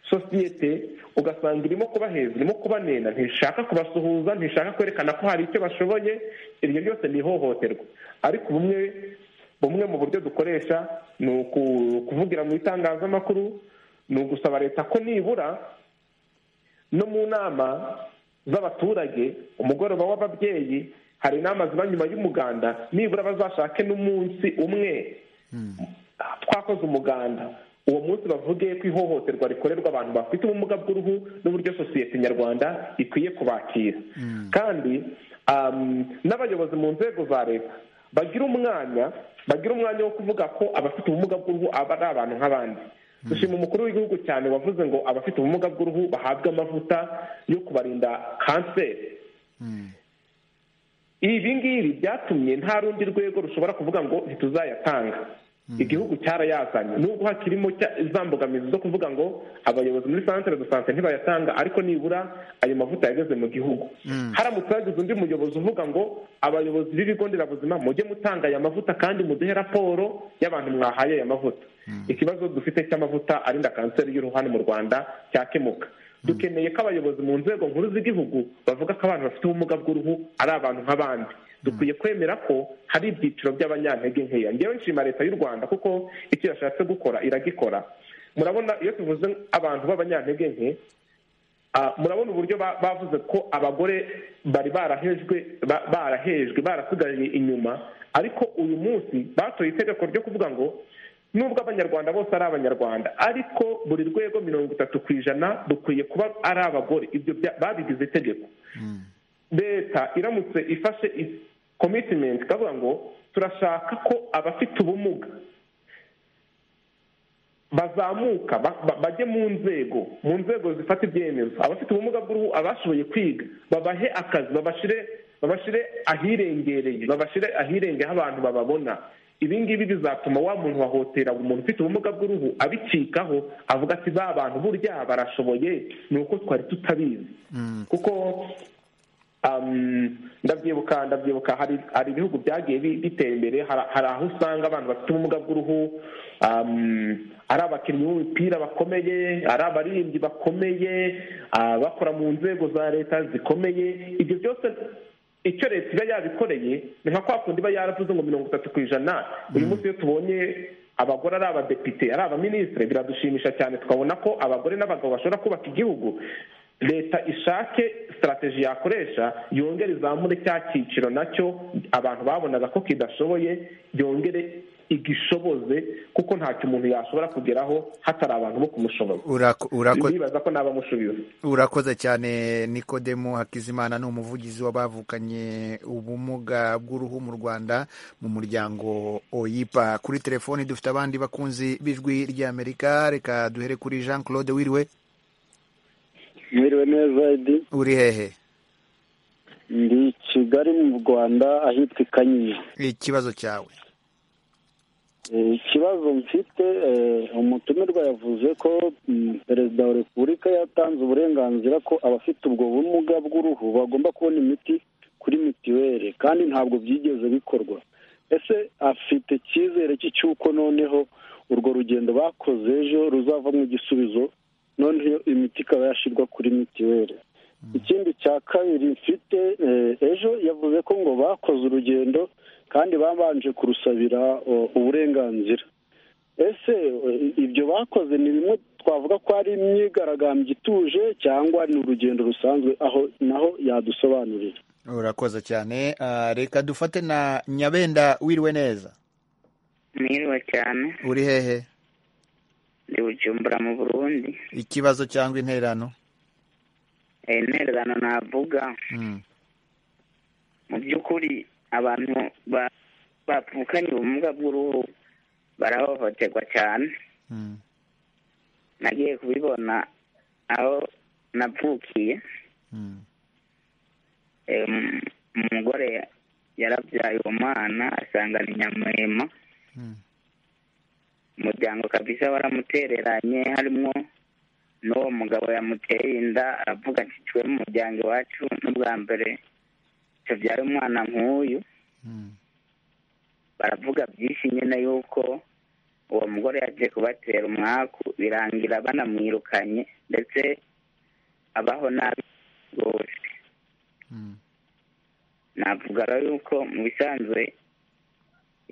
sosiyete ugasanga irimo kubaheza irimo kubanena ntishaka kubasuhuza ntishaka kwerekana ko hari icyo bashoboye iryo ryose ni ihohoterwa ariko bumwe bumwe mu buryo dukoresha ni ukuvugira mu itangazamakuru ni ugusaba leta ko nibura no mu nama z'abaturage umugoroba w'ababyeyi hari inama ziba nyuma y'umuganda nibura bazashake n'umunsi umwe twakoze umuganda uwo munsi bavuge ko ihohoterwa rikorerwa abantu bafite ubumuga bw'uruhu n'uburyo sosiyete nyarwanda ikwiye kubakira kandi n'abayobozi mu nzego za leta bagira umwanya bagira umwanya wo kuvuga ko abafite ubumuga bw'uruhu aba ari abantu nk'abandi dushima umukuru w'igihugu cyane wavuze ngo abafite ubumuga bw'uruhu bahabwe amavuta yo kubarinda kanseri ibi ngibi byatumye nta rundi rwego rushobora kuvuga ngo ntituzayatanga igihugu cyarayazanye nubwo hakirimo za mbogamizi zo kuvuga ngo abayobozi muri santere de sante ntibayatanga ariko nibura ayo mavuta yageze mu gihugu haramutse hagize undi muyobozi uvuga ngo abayobozi b'ibigo nderabuzima mujye mutanga aya mavuta kandi muduhe raporo y'abantu mwahaye aya mavuta ikibazo dufite cy'amavuta arinda kanseri y'uruhani mu rwanda cyakemuka dukeneye ko abayobozi mu nzego nkuru z'igihugu bavuga ko abantu bafite ubumuga bw'uruhu ari abantu nk'abandi dukwiye kwemera ko hari ibyiciro by'abanyantege nkeya ngewe nshima leta y'u rwanda kuko icyo yashatse gukora iragikora murabona iyo tuvuze abantu b'abanyantege nke murabona uburyo bavuze ko abagore bari barahejwe barahejwe barasigaye inyuma ariko uyu munsi batoye itegeko ryo kuvuga ngo nubwo abanyarwanda bose ari abanyarwanda ariko buri rwego mirongo itatu ku ijana dukwiye kuba ari abagore ibyo babigize itegeko leta iramutse ifashe komitimenti ikavuga ngo turashaka ko abafite ubumuga bazamuka bajye mu nzego mu nzego zifata ibyemezo abafite ubumuga bw'uruhu abashoboye kwiga babahe akazi babashyire babashyire ahirengereye babashyire ahirengeye aho abantu bababona ibi ngibi bizatuma wa muntu wahotera umuntu ufite ubumuga bw'uruhu abicikaho avuga ati ba bantu burya barashoboye ni uko twari tutabizi kuko ndabyibuka ndabyibuka hari ibihugu byagiye bitera imbere hari aho usanga abantu bafite ubumuga bw'uruhu ari abakinnyi b'umupira bakomeye ari abaririmbyi bakomeye bakora mu nzego za leta zikomeye ibyo byose icyo leta iba yabikoreye ni nka kwa kundi iba yaravuze ngo mirongo itatu ku ijana uyu munsi iyo tubonye abagore ari abadepite ari abaminisitiri biradushimisha cyane tukabona ko abagore n'abagabo bashobora kubaka igihugu leta ishake sitarategi yakoresha yongere izamure cya cyiciro nacyo abantu babonaga ko kidashoboye yongere igishoboze kuko ntacyo umuntu yashobora kugeraho hatari abantu bo kumushoboza uribaza ko n'abamushubiza urakoze cyane nikodemu hakizimana ni umuvugizi w'abavukanye ubumuga bw'uruhu mu rwanda mu muryango oyipa kuri telefoni dufite abandi bakunzi b'ijwi ry'amerika reka duhere kuri jean claude wiriwe mwiriwe neza edi uri hehe ndi kigali mu rwanda ahitwa i kanyinya ikibazo cyawe ikibazo mfite umutumirwa yavuze ko perezida wa repubulika yatanze uburenganzira ko abafite ubwo bumuga bw'uruhu bagomba kubona imiti kuri mituweli kandi ntabwo byigeze bikorwa ese afite icyizere cy'uko noneho urwo rugendo bakoze ejo ruzavamo igisubizo noneho imiti ikaba yashyirwa kuri mituweli ikindi cya kabiri mfite ejo yavuze ko ngo bakoze urugendo kandi babanje kurusabira uburenganzira ese ibyo bakoze ni bimwe twavuga ko ari imyigaragambyo ituje cyangwa ni urugendo rusanzwe aho naho yadusobanurira urakoze cyane reka dufate na nyabenda wiriwe neza mwiriwe cyane uri hehe ndi bujumbura mu burundi ikibazo cyangwa intererano intererano navuga mu by'ukuri abantu bavukanye ubumuga bw'uruhu barahohoterwa cyane nagiye kubibona aho navukiye umugore yarabyaye uwo mwana asangana inyamuhema umuryango kabisa waramutereranye harimo n'uwo mugabo yamuteye inda aravuga ati twe mu muryango iwacu n'ubwa mbere tubyara umwana nk'uyu baravuga byinshi nyine yuko uwo mugore yaje kubatera umwaku birangira banamwirukanye ndetse abaho nabi rwose navuga rero yuko mu bisanzwe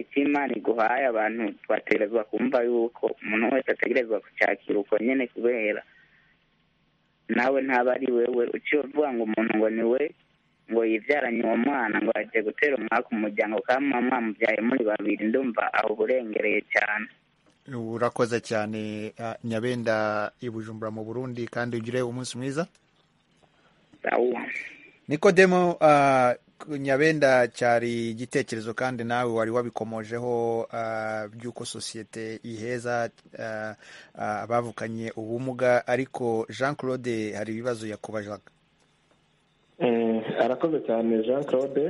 icy'imana iguhaye abantu twategerezwa kumva yuko umuntu wese ategerezwa kucyakira uko nyine kubera nawe ntaba ari wewe uciye uvuga ngo umuntu ngo ni we ngo yibyaranye uwo mwana ngo agiye gutera umwaka umuryango kandi mama mubyaye muri babiri ndumva aho uburengereye cyane urakoze cyane nyabenda i bujumbura mu burundi kandi ugire umunsi mwiza nikodemo nyabenda cyari igitekerezo kandi nawe wari wabikomojeho by'uko sosiyete iheza abavukanye ubumuga ariko jean claude hari ibibazo yakubajaga arakoze cyane jean claude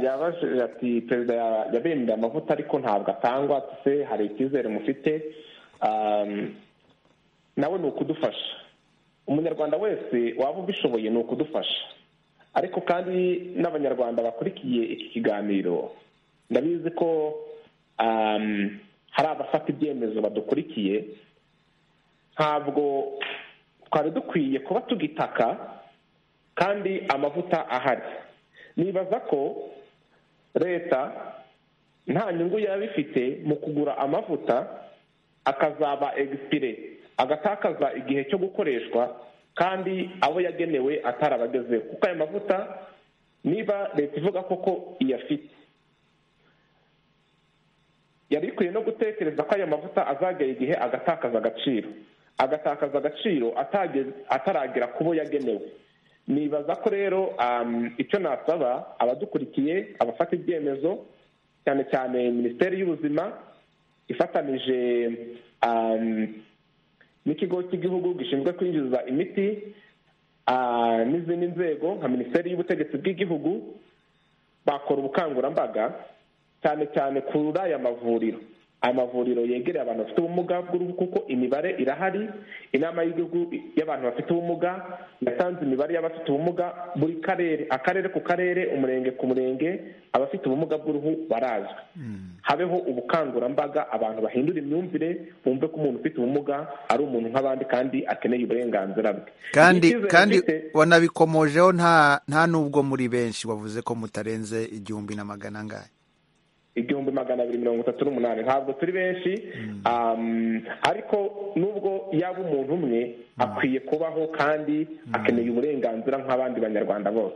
yabajije ati perezida yabemeye amavuta ariko ntabwo atangwa se hari icyizere mufite nawe ni ukudufasha umunyarwanda wese waba ubishoboye ni ukudufasha ariko kandi n'abanyarwanda bakurikiye iki kiganiro ndabizi ko hari abafata ibyemezo badukurikiye ntabwo twari dukwiye kuba tugitaka kandi amavuta ahari nibaza ko leta nta nyungu yaba ifite mu kugura amavuta akazaba egisipire agatakaza igihe cyo gukoreshwa kandi abo yagenewe atarabagezeho kuko ayo mavuta niba leta ivuga koko iyafite yari ikwiye no gutekereza ko ayo mavuta azagera igihe agatakaza agaciro agatakaza agaciro ataragera ku bo yagenewe nibaza ko rero icyo nasaba abadukurikiye abafata ibyemezo cyane cyane minisiteri y'ubuzima ifatanije n'ikigo cy'igihugu gishinzwe kwinjiza imiti n'izindi nzego nka minisiteri y'ubutegetsi bw'igihugu bakora ubukangurambaga cyane cyane kuri aya mavuriro aya mavuriro yegereye abantu bafite ubumuga bw'uruhu kuko imibare irahari inama y'igihugu y'abantu bafite ubumuga yatanze imibare y'abafite ubumuga buri karere akarere ku karere umurenge ku murenge abafite ubumuga bw'uruhu barazwi habeho ubukangurambaga abantu bahindura imyumvire bumve ko umuntu ufite ubumuga ari umuntu nk'abandi kandi akeneye uburenganzira bwe kandi kandi wanabikomojeho nta nta n'ubwo muri benshi wavuze ko mutarenze igihumbi na magana angahe igihumbi magana abiri mirongo itatu n'umunani ntabwo turi benshi ariko nubwo yaba umuntu umwe akwiye kubaho kandi akeneye uburenganzira nk'abandi banyarwanda bose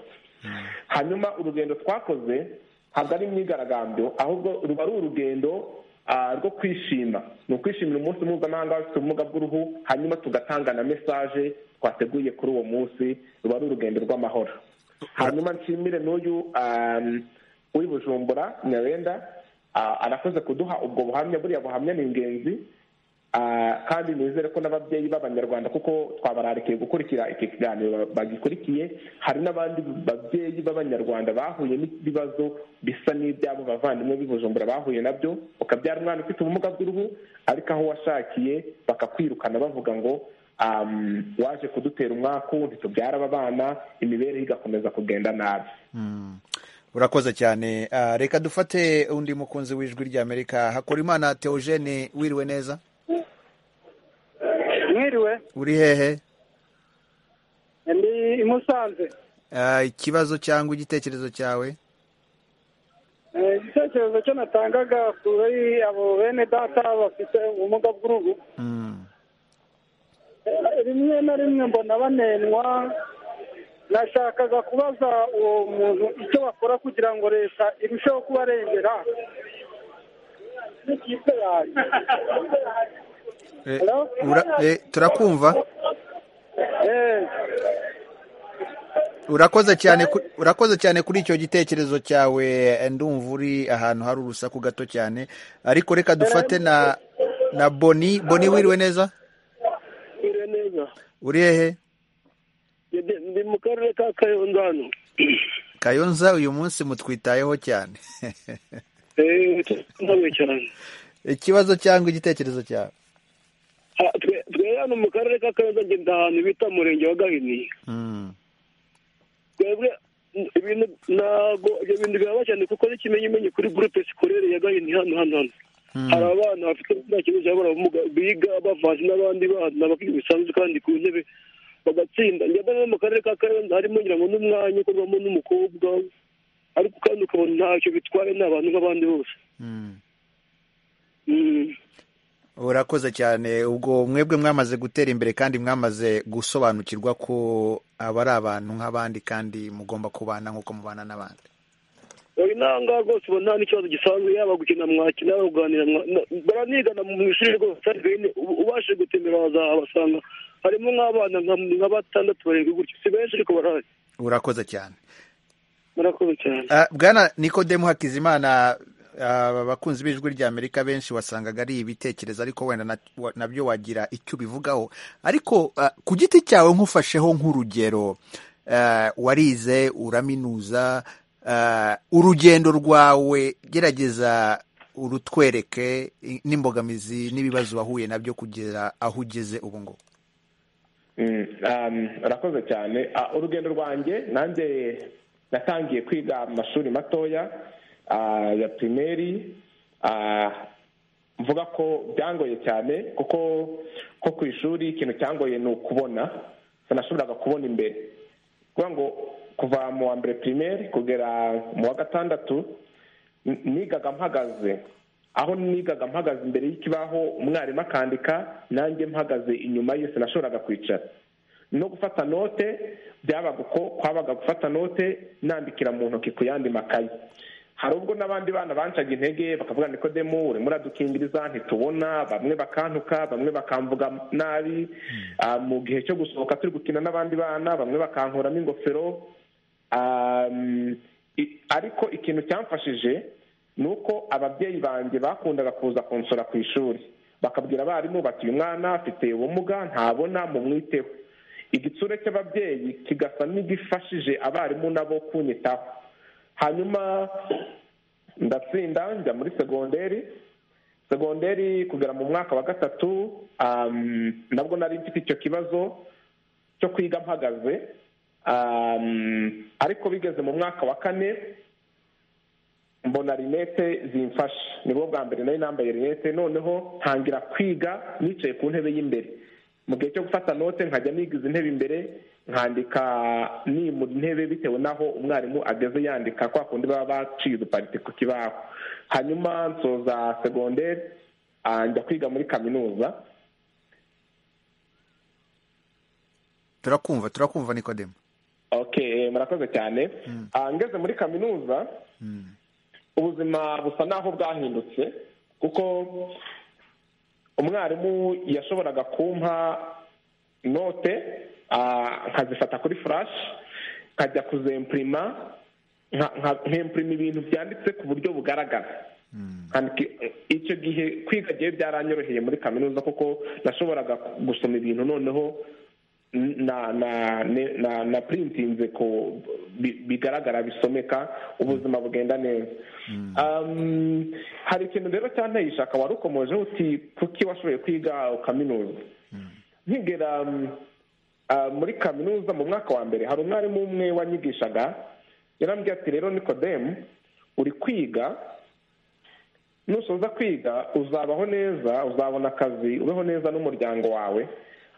hanyuma urugendo twakoze ntabwo ari imyigaragambyo ahubwo ruba ari urugendo rwo kwishima ni ukwishimira umunsi mpuzamahanga w'abafite ubumuga bw'uruhu hanyuma tugatanga na mesaje twateguye kuri uwo munsi ruba ari urugendo rw'amahoro hanyuma nshimire n'uyu w'i bujumbura nyarenda arakoze kuduha ubwo buhamya buriya buhamya ni ingenzi kandi nizere ko n'ababyeyi b'abanyarwanda kuko twabararikiye gukurikira iki kiganiro bagikurikiye hari n'abandi babyeyi b'abanyarwanda bahuye n'ibibazo bisa n'ibyabo bavandimwe b'i bujumbura bahuye nabyo ukabyara umwana ufite ubumuga bw'uruhu ariko aho washakiye bakakwirukana bavuga ngo waje kudutera umwaku ntitubyara aba bana imibereho igakomeza kugenda nabi urakoze cyane reka dufate undi mukunzi w'ijwi ry'amerika hakora imana teogene wiriwe neza mwiriwe uri hehe ndi i musanze ikibazo cyangwa igitekerezo cyawe igitekerezo cyo natangaga kuri abo bene data bafite ubumuga bw'uruhu rimwe na rimwe mbona banenwa nashakaga kubaza uwo muntu icyo bakora kugira ngo leta irusheho kubarengera n'ikipe yawe turakumva urakoze cyane urakoze cyane kuri icyo gitekerezo cyawe ndumva uri ahantu hari urusaku gato cyane ariko reka dufate na na boni boni wiriwe neza uri hehe ndi mu karere ka kayonza hano kayonza uyu munsi mutwitayeho cyane ikibazo cyangwa igitekerezo cyawe twe hano mu karere ka kayonza ngenda ahantu bita umurenge wa gahini twebwe ibintu ntabwo ibyo bintu biraba cyane kuko n'ikimenyimenyi kuri gurupe sikorere ya gahini hano hano hano hari abana bafite nta kintu cyabura biga bavanze n'abandi bana bisanzwe kandi ku ntebe bagatsinda njyana no mu karere ka kayonza harimo ngira ngo n'umwanya ukorwamo n'umukobwa ariko kandi ukabona ntacyo bitwaye ni abantu nk'abandi bose urakoze cyane ubwo mwebwe mwamaze gutera imbere kandi mwamaze gusobanukirwa ko aba ari abantu nk'abandi kandi mugomba kubana nk'uko mubana n'abandi uyu ntangaha rwose uba nta n'ikibazo gisanzwe yaba gukina mwakina yaba kuganira baranigana mu ishuri rwose ubashije gutembera wazabasanga harimo nk'abana nka batandatu barindwi gutyo si benshi ariko barahari urakoze cyane murakoze cyane bwana nikodemu hakizimana abakunzi b'ijwi ry'amerika benshi wasangaga ari ibitekerezo ariko wenda nabyo wagira icyo ubivugaho ariko ku giti cyawe nk'ufasheho nk'urugero warize uraminuza urugendo rwawe gerageza urutwereke n'imbogamizi n'ibibazo wahuye nabyo kugera aho ugeze ubu ngubu urakoze cyane urugendo rwanjye nanjye natangiye kwiga amashuri matoya ya pirimeri mvuga ko byangoye cyane kuko ko ku ishuri ikintu cyangoye ni ukubona sinashoboraga kubona imbere kuvuga ngo kuva mu wa mbere pirimeri kugera mu wa gatandatu nigaga mpagaze aho nigaga mpagaze imbere y'ikibaho umwarimu akandika nanjye mpagaze inyuma ye sinashoboraga kwicara no gufata note byabaga uko kwabaga gufata note nandikira mu ntoki ku yandi makayi hari ubwo n'abandi bana bancaga intege bakavuga nikodemu urimo uradukingiriza ntitubona bamwe bakantuka bamwe bakamvuga nabi mu gihe cyo gusohoka turi gukina n'abandi bana bamwe bakankuramo ingofero ariko ikintu cyamfashije ni uko ababyeyi banjye bakundaga kuza konsora ku ishuri bakabwira abarimu bati uyu mwana afite ubumuga ntabona mumwiteho igitsure cy'ababyeyi kigasa n'igifashije abarimu nabo kunyitaho hanyuma ndatsinda njya muri segonderi segonderi kugera mu mwaka wa gatatu nabwo nari mfite icyo kibazo cyo kwiga mpagaze ariko bigeze mu mwaka wa kane mbona rinete zimfasha nibwo bwa mbere nari nambaye rinete noneho ntangira kwiga nicaye ku ntebe y'imbere mu gihe cyo gufata note nkajya nigiza intebe imbere nkandika mu ntebe bitewe n'aho umwarimu ageze yandika kwa kundi baba baciye uduparite ku kibaho hanyuma nsoza segonderi njya kwiga muri kaminuza turakumva turakumva nikodemu okay murakoze cyane ngeze muri kaminuza ubuzima busa n'aho bwahindutse kuko umwarimu yashoboraga kumpa note nkazifata kuri furashi nkajya kuzempurima nkempurima ibintu byanditse ku buryo bugaragara icyo gihe kwiga gihe byaranyoroheye muri kaminuza kuko nashoboraga gusoma ibintu noneho na na na na printinze ko bigaragara bisomeka ubuzima bugenda neza hari ikintu rero cyanteye ishaka wari ukomeje uti kuki washoboye kwiga kaminuza nkigera muri kaminuza mu mwaka wa mbere hari umwarimu umwe wanyigishaga yarambwira ati rero nikodemu uri kwiga nusoza kwiga uzabaho neza uzabona akazi ubeho neza n'umuryango wawe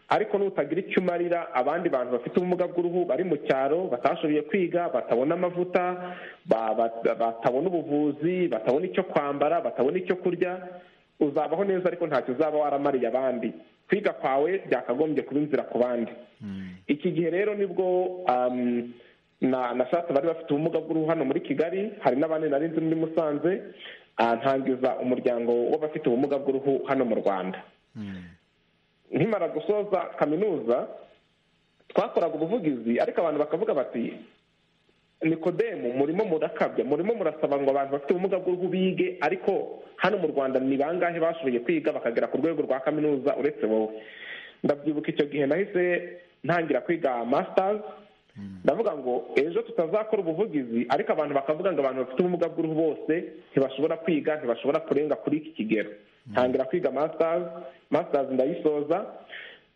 ariko nutagira icyo umarira abandi bantu bafite ubumuga bw'uruhu bari mu cyaro batashoboye kwiga batabona amavuta batabona ubuvuzi batabona icyo kwambara batabona icyo kurya uzabaho neza ariko ntacyo uzaba waramariye abandi kwiga kwawe byakagombye kuba inzira ku bandi iki gihe rero nibwo na sati bari bafite ubumuga bw'uruhu hano muri kigali hari n'abandi nari nzi muri musanze ntangiza umuryango w'abafite ubumuga bw'uruhu hano mu rwanda nkimara gusoza kaminuza twakoraga ubuvugizi ariko abantu bakavuga bati nikodemu murimo murakabya murimo murasaba ngo abantu bafite ubumuga bw'uruhu bige ariko hano mu rwanda ni bangahe bashoboye kwiga bakagera ku rwego rwa kaminuza uretse wowe ndabyibuka icyo gihe nahise ntangira kwiga masitazi ndavuga ngo ejo tutazakora ubuvugizi ariko abantu bakavuga ngo abantu bafite ubumuga bw'uruhu bose ntibashobora kwiga ntibashobora kurenga kuri iki kigero ntangira kwiga masitazi masitazi ndayisoza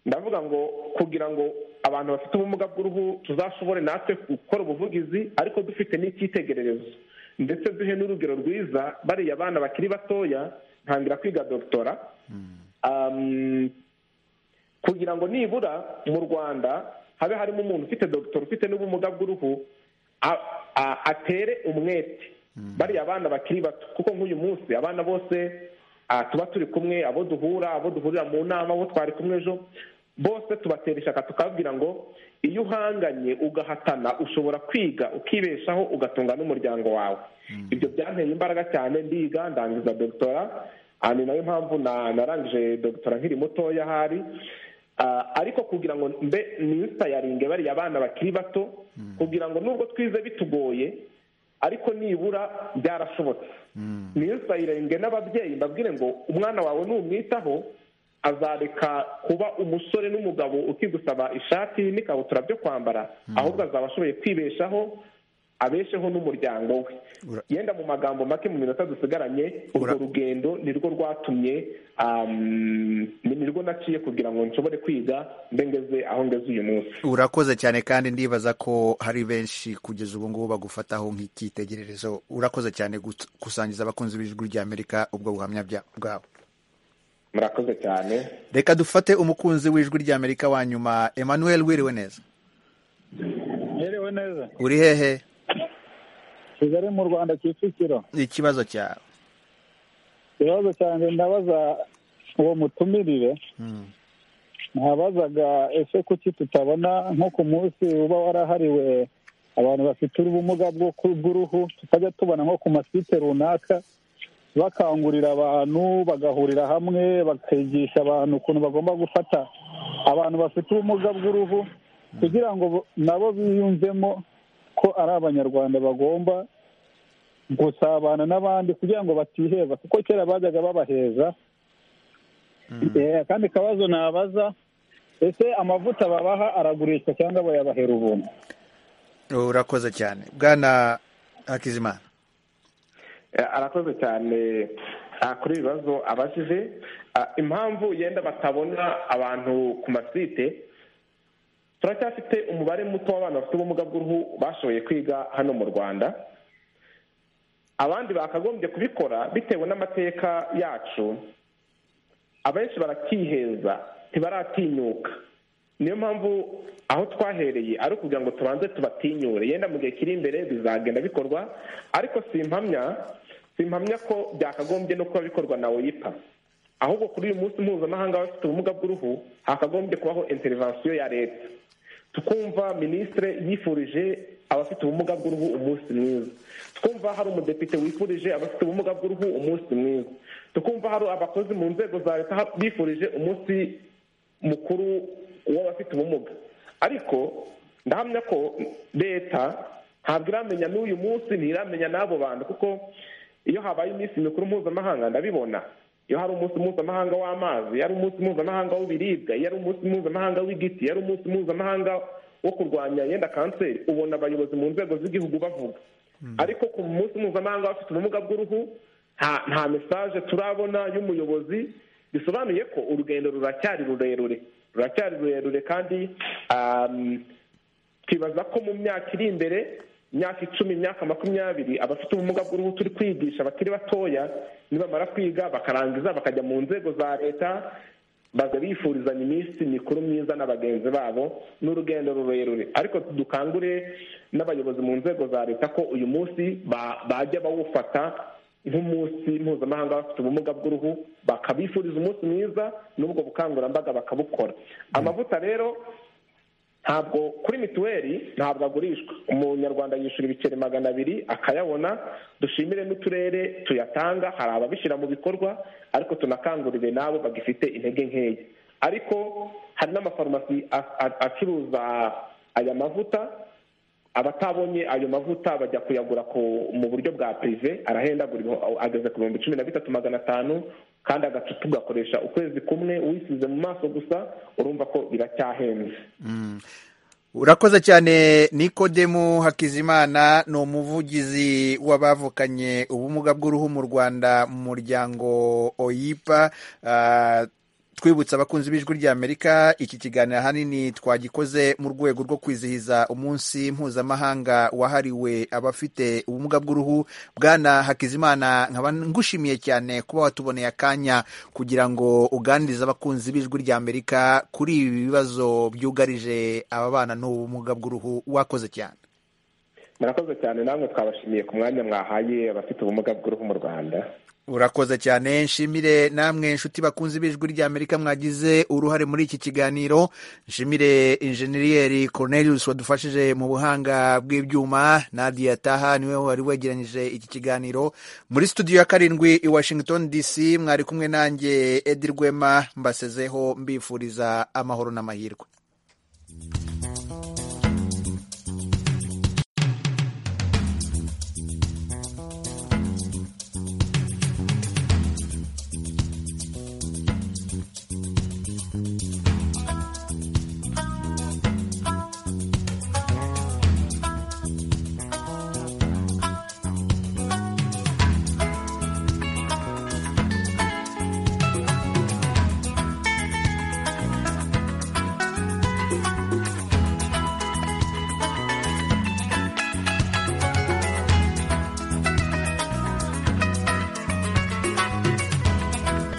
ndavuga ngo kugira ngo abantu bafite ubumuga bw'uruhu tuzashobore natwe gukora ubuvugizi ariko dufite n'icyitegererezo ndetse duhe n'urugero rwiza bariya abana bakiri batoya ntangira kwiga dogitora kugira ngo nibura mu rwanda habe harimo umuntu ufite dogitora ufite n'ubumuga bw'uruhu atere umwete bariya abana bakiri bato kuko nk'uyu munsi abana bose tuba turi kumwe abo duhura abo duhurira mu nama abo twari kumwe ejo bose tubatera ishaka tukababwira ngo iyo uhanganye ugahatana ushobora kwiga ukibeshaho ugatunga n'umuryango wawe ibyo byanteye imbaraga cyane ndiga ndangiza dogitora ni nayo mpamvu narangije dogitora nkiri mutoya ahari ariko kugira ngo mbe niyitayaringe bariya abana bakiri bato kugira ngo nubwo twize bitugoye ariko nibura byarashobotse niyo sayirenge n'ababyeyi mbabwire ngo umwana wawe numwitaho azareka kuba umusore n'umugabo ukigusaba ishati n'ikabutura byo kwambara ahubwo azaba ashoboye kwibeshaho abesheho n'umuryango we yenda mu magambo make mu minota dusigaranye urwo rugendo nirwo rwatumye nirwo naciye kugira ngo nshobore kwiga mbengeze aho ngeze uyu munsi urakoze cyane kandi ndibaza ko hari benshi kugeza ubu ngubu bagufataho nk'icyitegererezo urakoze cyane gusangiza abakunzi b'ijwi ry'amerika ubwo buhamya bwawe murakoze cyane reka dufate umukunzi w'ijwi ry'amerika wa nyuma emmanuel wiriwe neza Mwiriwe neza uri hehe kigali mu rwanda kicukiro ikibazo cyawe ikibazo cyanjye ndabaza uwo mutumirire ntabazaga ese kuki tutabona nko ku munsi uba warahariwe abantu bafite ubumuga bw'uruhu tukajya tubona nko ku masite runaka bakangurira abantu bagahurira hamwe bakigisha abantu ukuntu bagomba gufata abantu bafite ubumuga bw'uruhu kugira ngo nabo biyumvemo ko ari abanyarwanda bagomba gusabana n'abandi kugira ngo batiheza kuko kera bajyaga babaheza akandi kabazo nabaza ese amavuta babaha aragurishwa cyangwa bayabahera ubuntu urakoze cyane bwana hakizimana arakoze cyane kuri ibi bibazo abajije impamvu yenda batabona abantu ku masite turacyafite umubare muto w'abana bafite ubumuga bw'uruhu bashoboye kwiga hano mu rwanda abandi bakagombye kubikora bitewe n'amateka yacu abenshi barakiheza ntibaratinyuka niyo mpamvu aho twahereye ari ukugira ngo tubanze tubatinyure yenda mu gihe kiri imbere bizagenda bikorwa ariko simpamya simpamya ko byakagombye no kuba bikorwa na woyipa ahubwo kuri uyu munsi mpuzamahanga w'abafite ubumuga bw'uruhu hakagombye kubaho interivansiyo ya leta tukumva minisitire yifurije abafite ubumuga bw'uruhu umunsi mwiza twumva hari umudepite wifurije abafite ubumuga bw'uruhu umunsi mwiza tukumva hari abakozi mu nzego za leta bifurije umunsi mukuru w'abafite ubumuga ariko ndahamya ko leta ntabwo iramenya n'uyu munsi ntiramenya n'abo bantu kuko iyo habaye iminsi mikuru mpuzamahanga ndabibona iyo hari umunsi mpuzamahanga w'amazi iyo ari umunsi mpuzamahanga w'ibiribwa iyo ari umunsi mpuzamahanga w'igiti iyo ari umunsi mpuzamahanga wo kurwanya yenda kanseri ubona abayobozi mu nzego z'igihugu bavuga ariko ku munsi mpuzamahanga bafite ubumuga bw'uruhu nta mesaje turabona y'umuyobozi bisobanuye ko urugendo ruracyari rurerure ruracyari rurerure kandi twibaza ko mu myaka iri imbere imyaka icumi imyaka makumyabiri abafite ubumuga bw'uruhu turi kwigisha bakiri batoya nibamara kwiga bakarangiza bakajya mu nzego za leta bajya bifurizanya iminsi mikuru myiza na bagenzi babo n'urugendo rurerure ariko dukangure n'abayobozi mu nzego za leta ko uyu munsi bajya bawufata nk'umunsi mpuzamahanga bafite ubumuga bw'uruhu bakabifuriza umunsi mwiza n'ubwo bukangurambaga bakabukora amavuta rero ntabwo kuri mituweli ntabwo agurishwa umunyarwanda yishyura ibiceri magana abiri akayabona dushimire n'uturere tuyatanga hari ababishyira mu bikorwa ariko tunakangurire n'abo bagifite intege nkeya ariko hari n'amafarumasi acuruza aya mavuta abatabonye ayo mavuta bajya kuyagura mu buryo bwa pirive arahendagura ageze ku bihumbi cumi na bitatu magana atanu kandi agacupa ugakoresha ukwezi kumwe wisize mu maso gusa urumva ko biracyahenze urakoze cyane nikodemu hakizimana ni umuvugizi w'abavukanye ubumuga bw'uruhu mu rwanda mu muryango oyipa twibutsa abakunzi b'ijwi ry'amerika iki kiganiro ahanini twagikoze mu rwego rwo kwizihiza umunsi mpuzamahanga wahariwe abafite ubumuga bw'uruhu bwana hakizimana nkaba ngushimiye cyane kuba watuboneye akanya kugira ngo uganirize abakunzi b'ijwi ry'amerika kuri ibi bibazo byugarije aba bana n'ubumuga bw'uruhu wakoze cyane murakoze cyane namwe twabashimiye ku mwanya mwahaye abafite ubumuga bw'uruhu mu rwanda urakoze cyane nshimire namwe inshuti bakunze b'ijwi ry'amerika mwagize uruhare muri iki kiganiro nshimire injeniyeri Cornelius wadufashije mu buhanga bw'ibyuma Nadia Taha niwe wari wegeranyije iki kiganiro muri studio ya karindwi i Washington DC mwari kumwe nanjye Edi Rwema mbasezeho mbifuriza amahoro n'amahirwe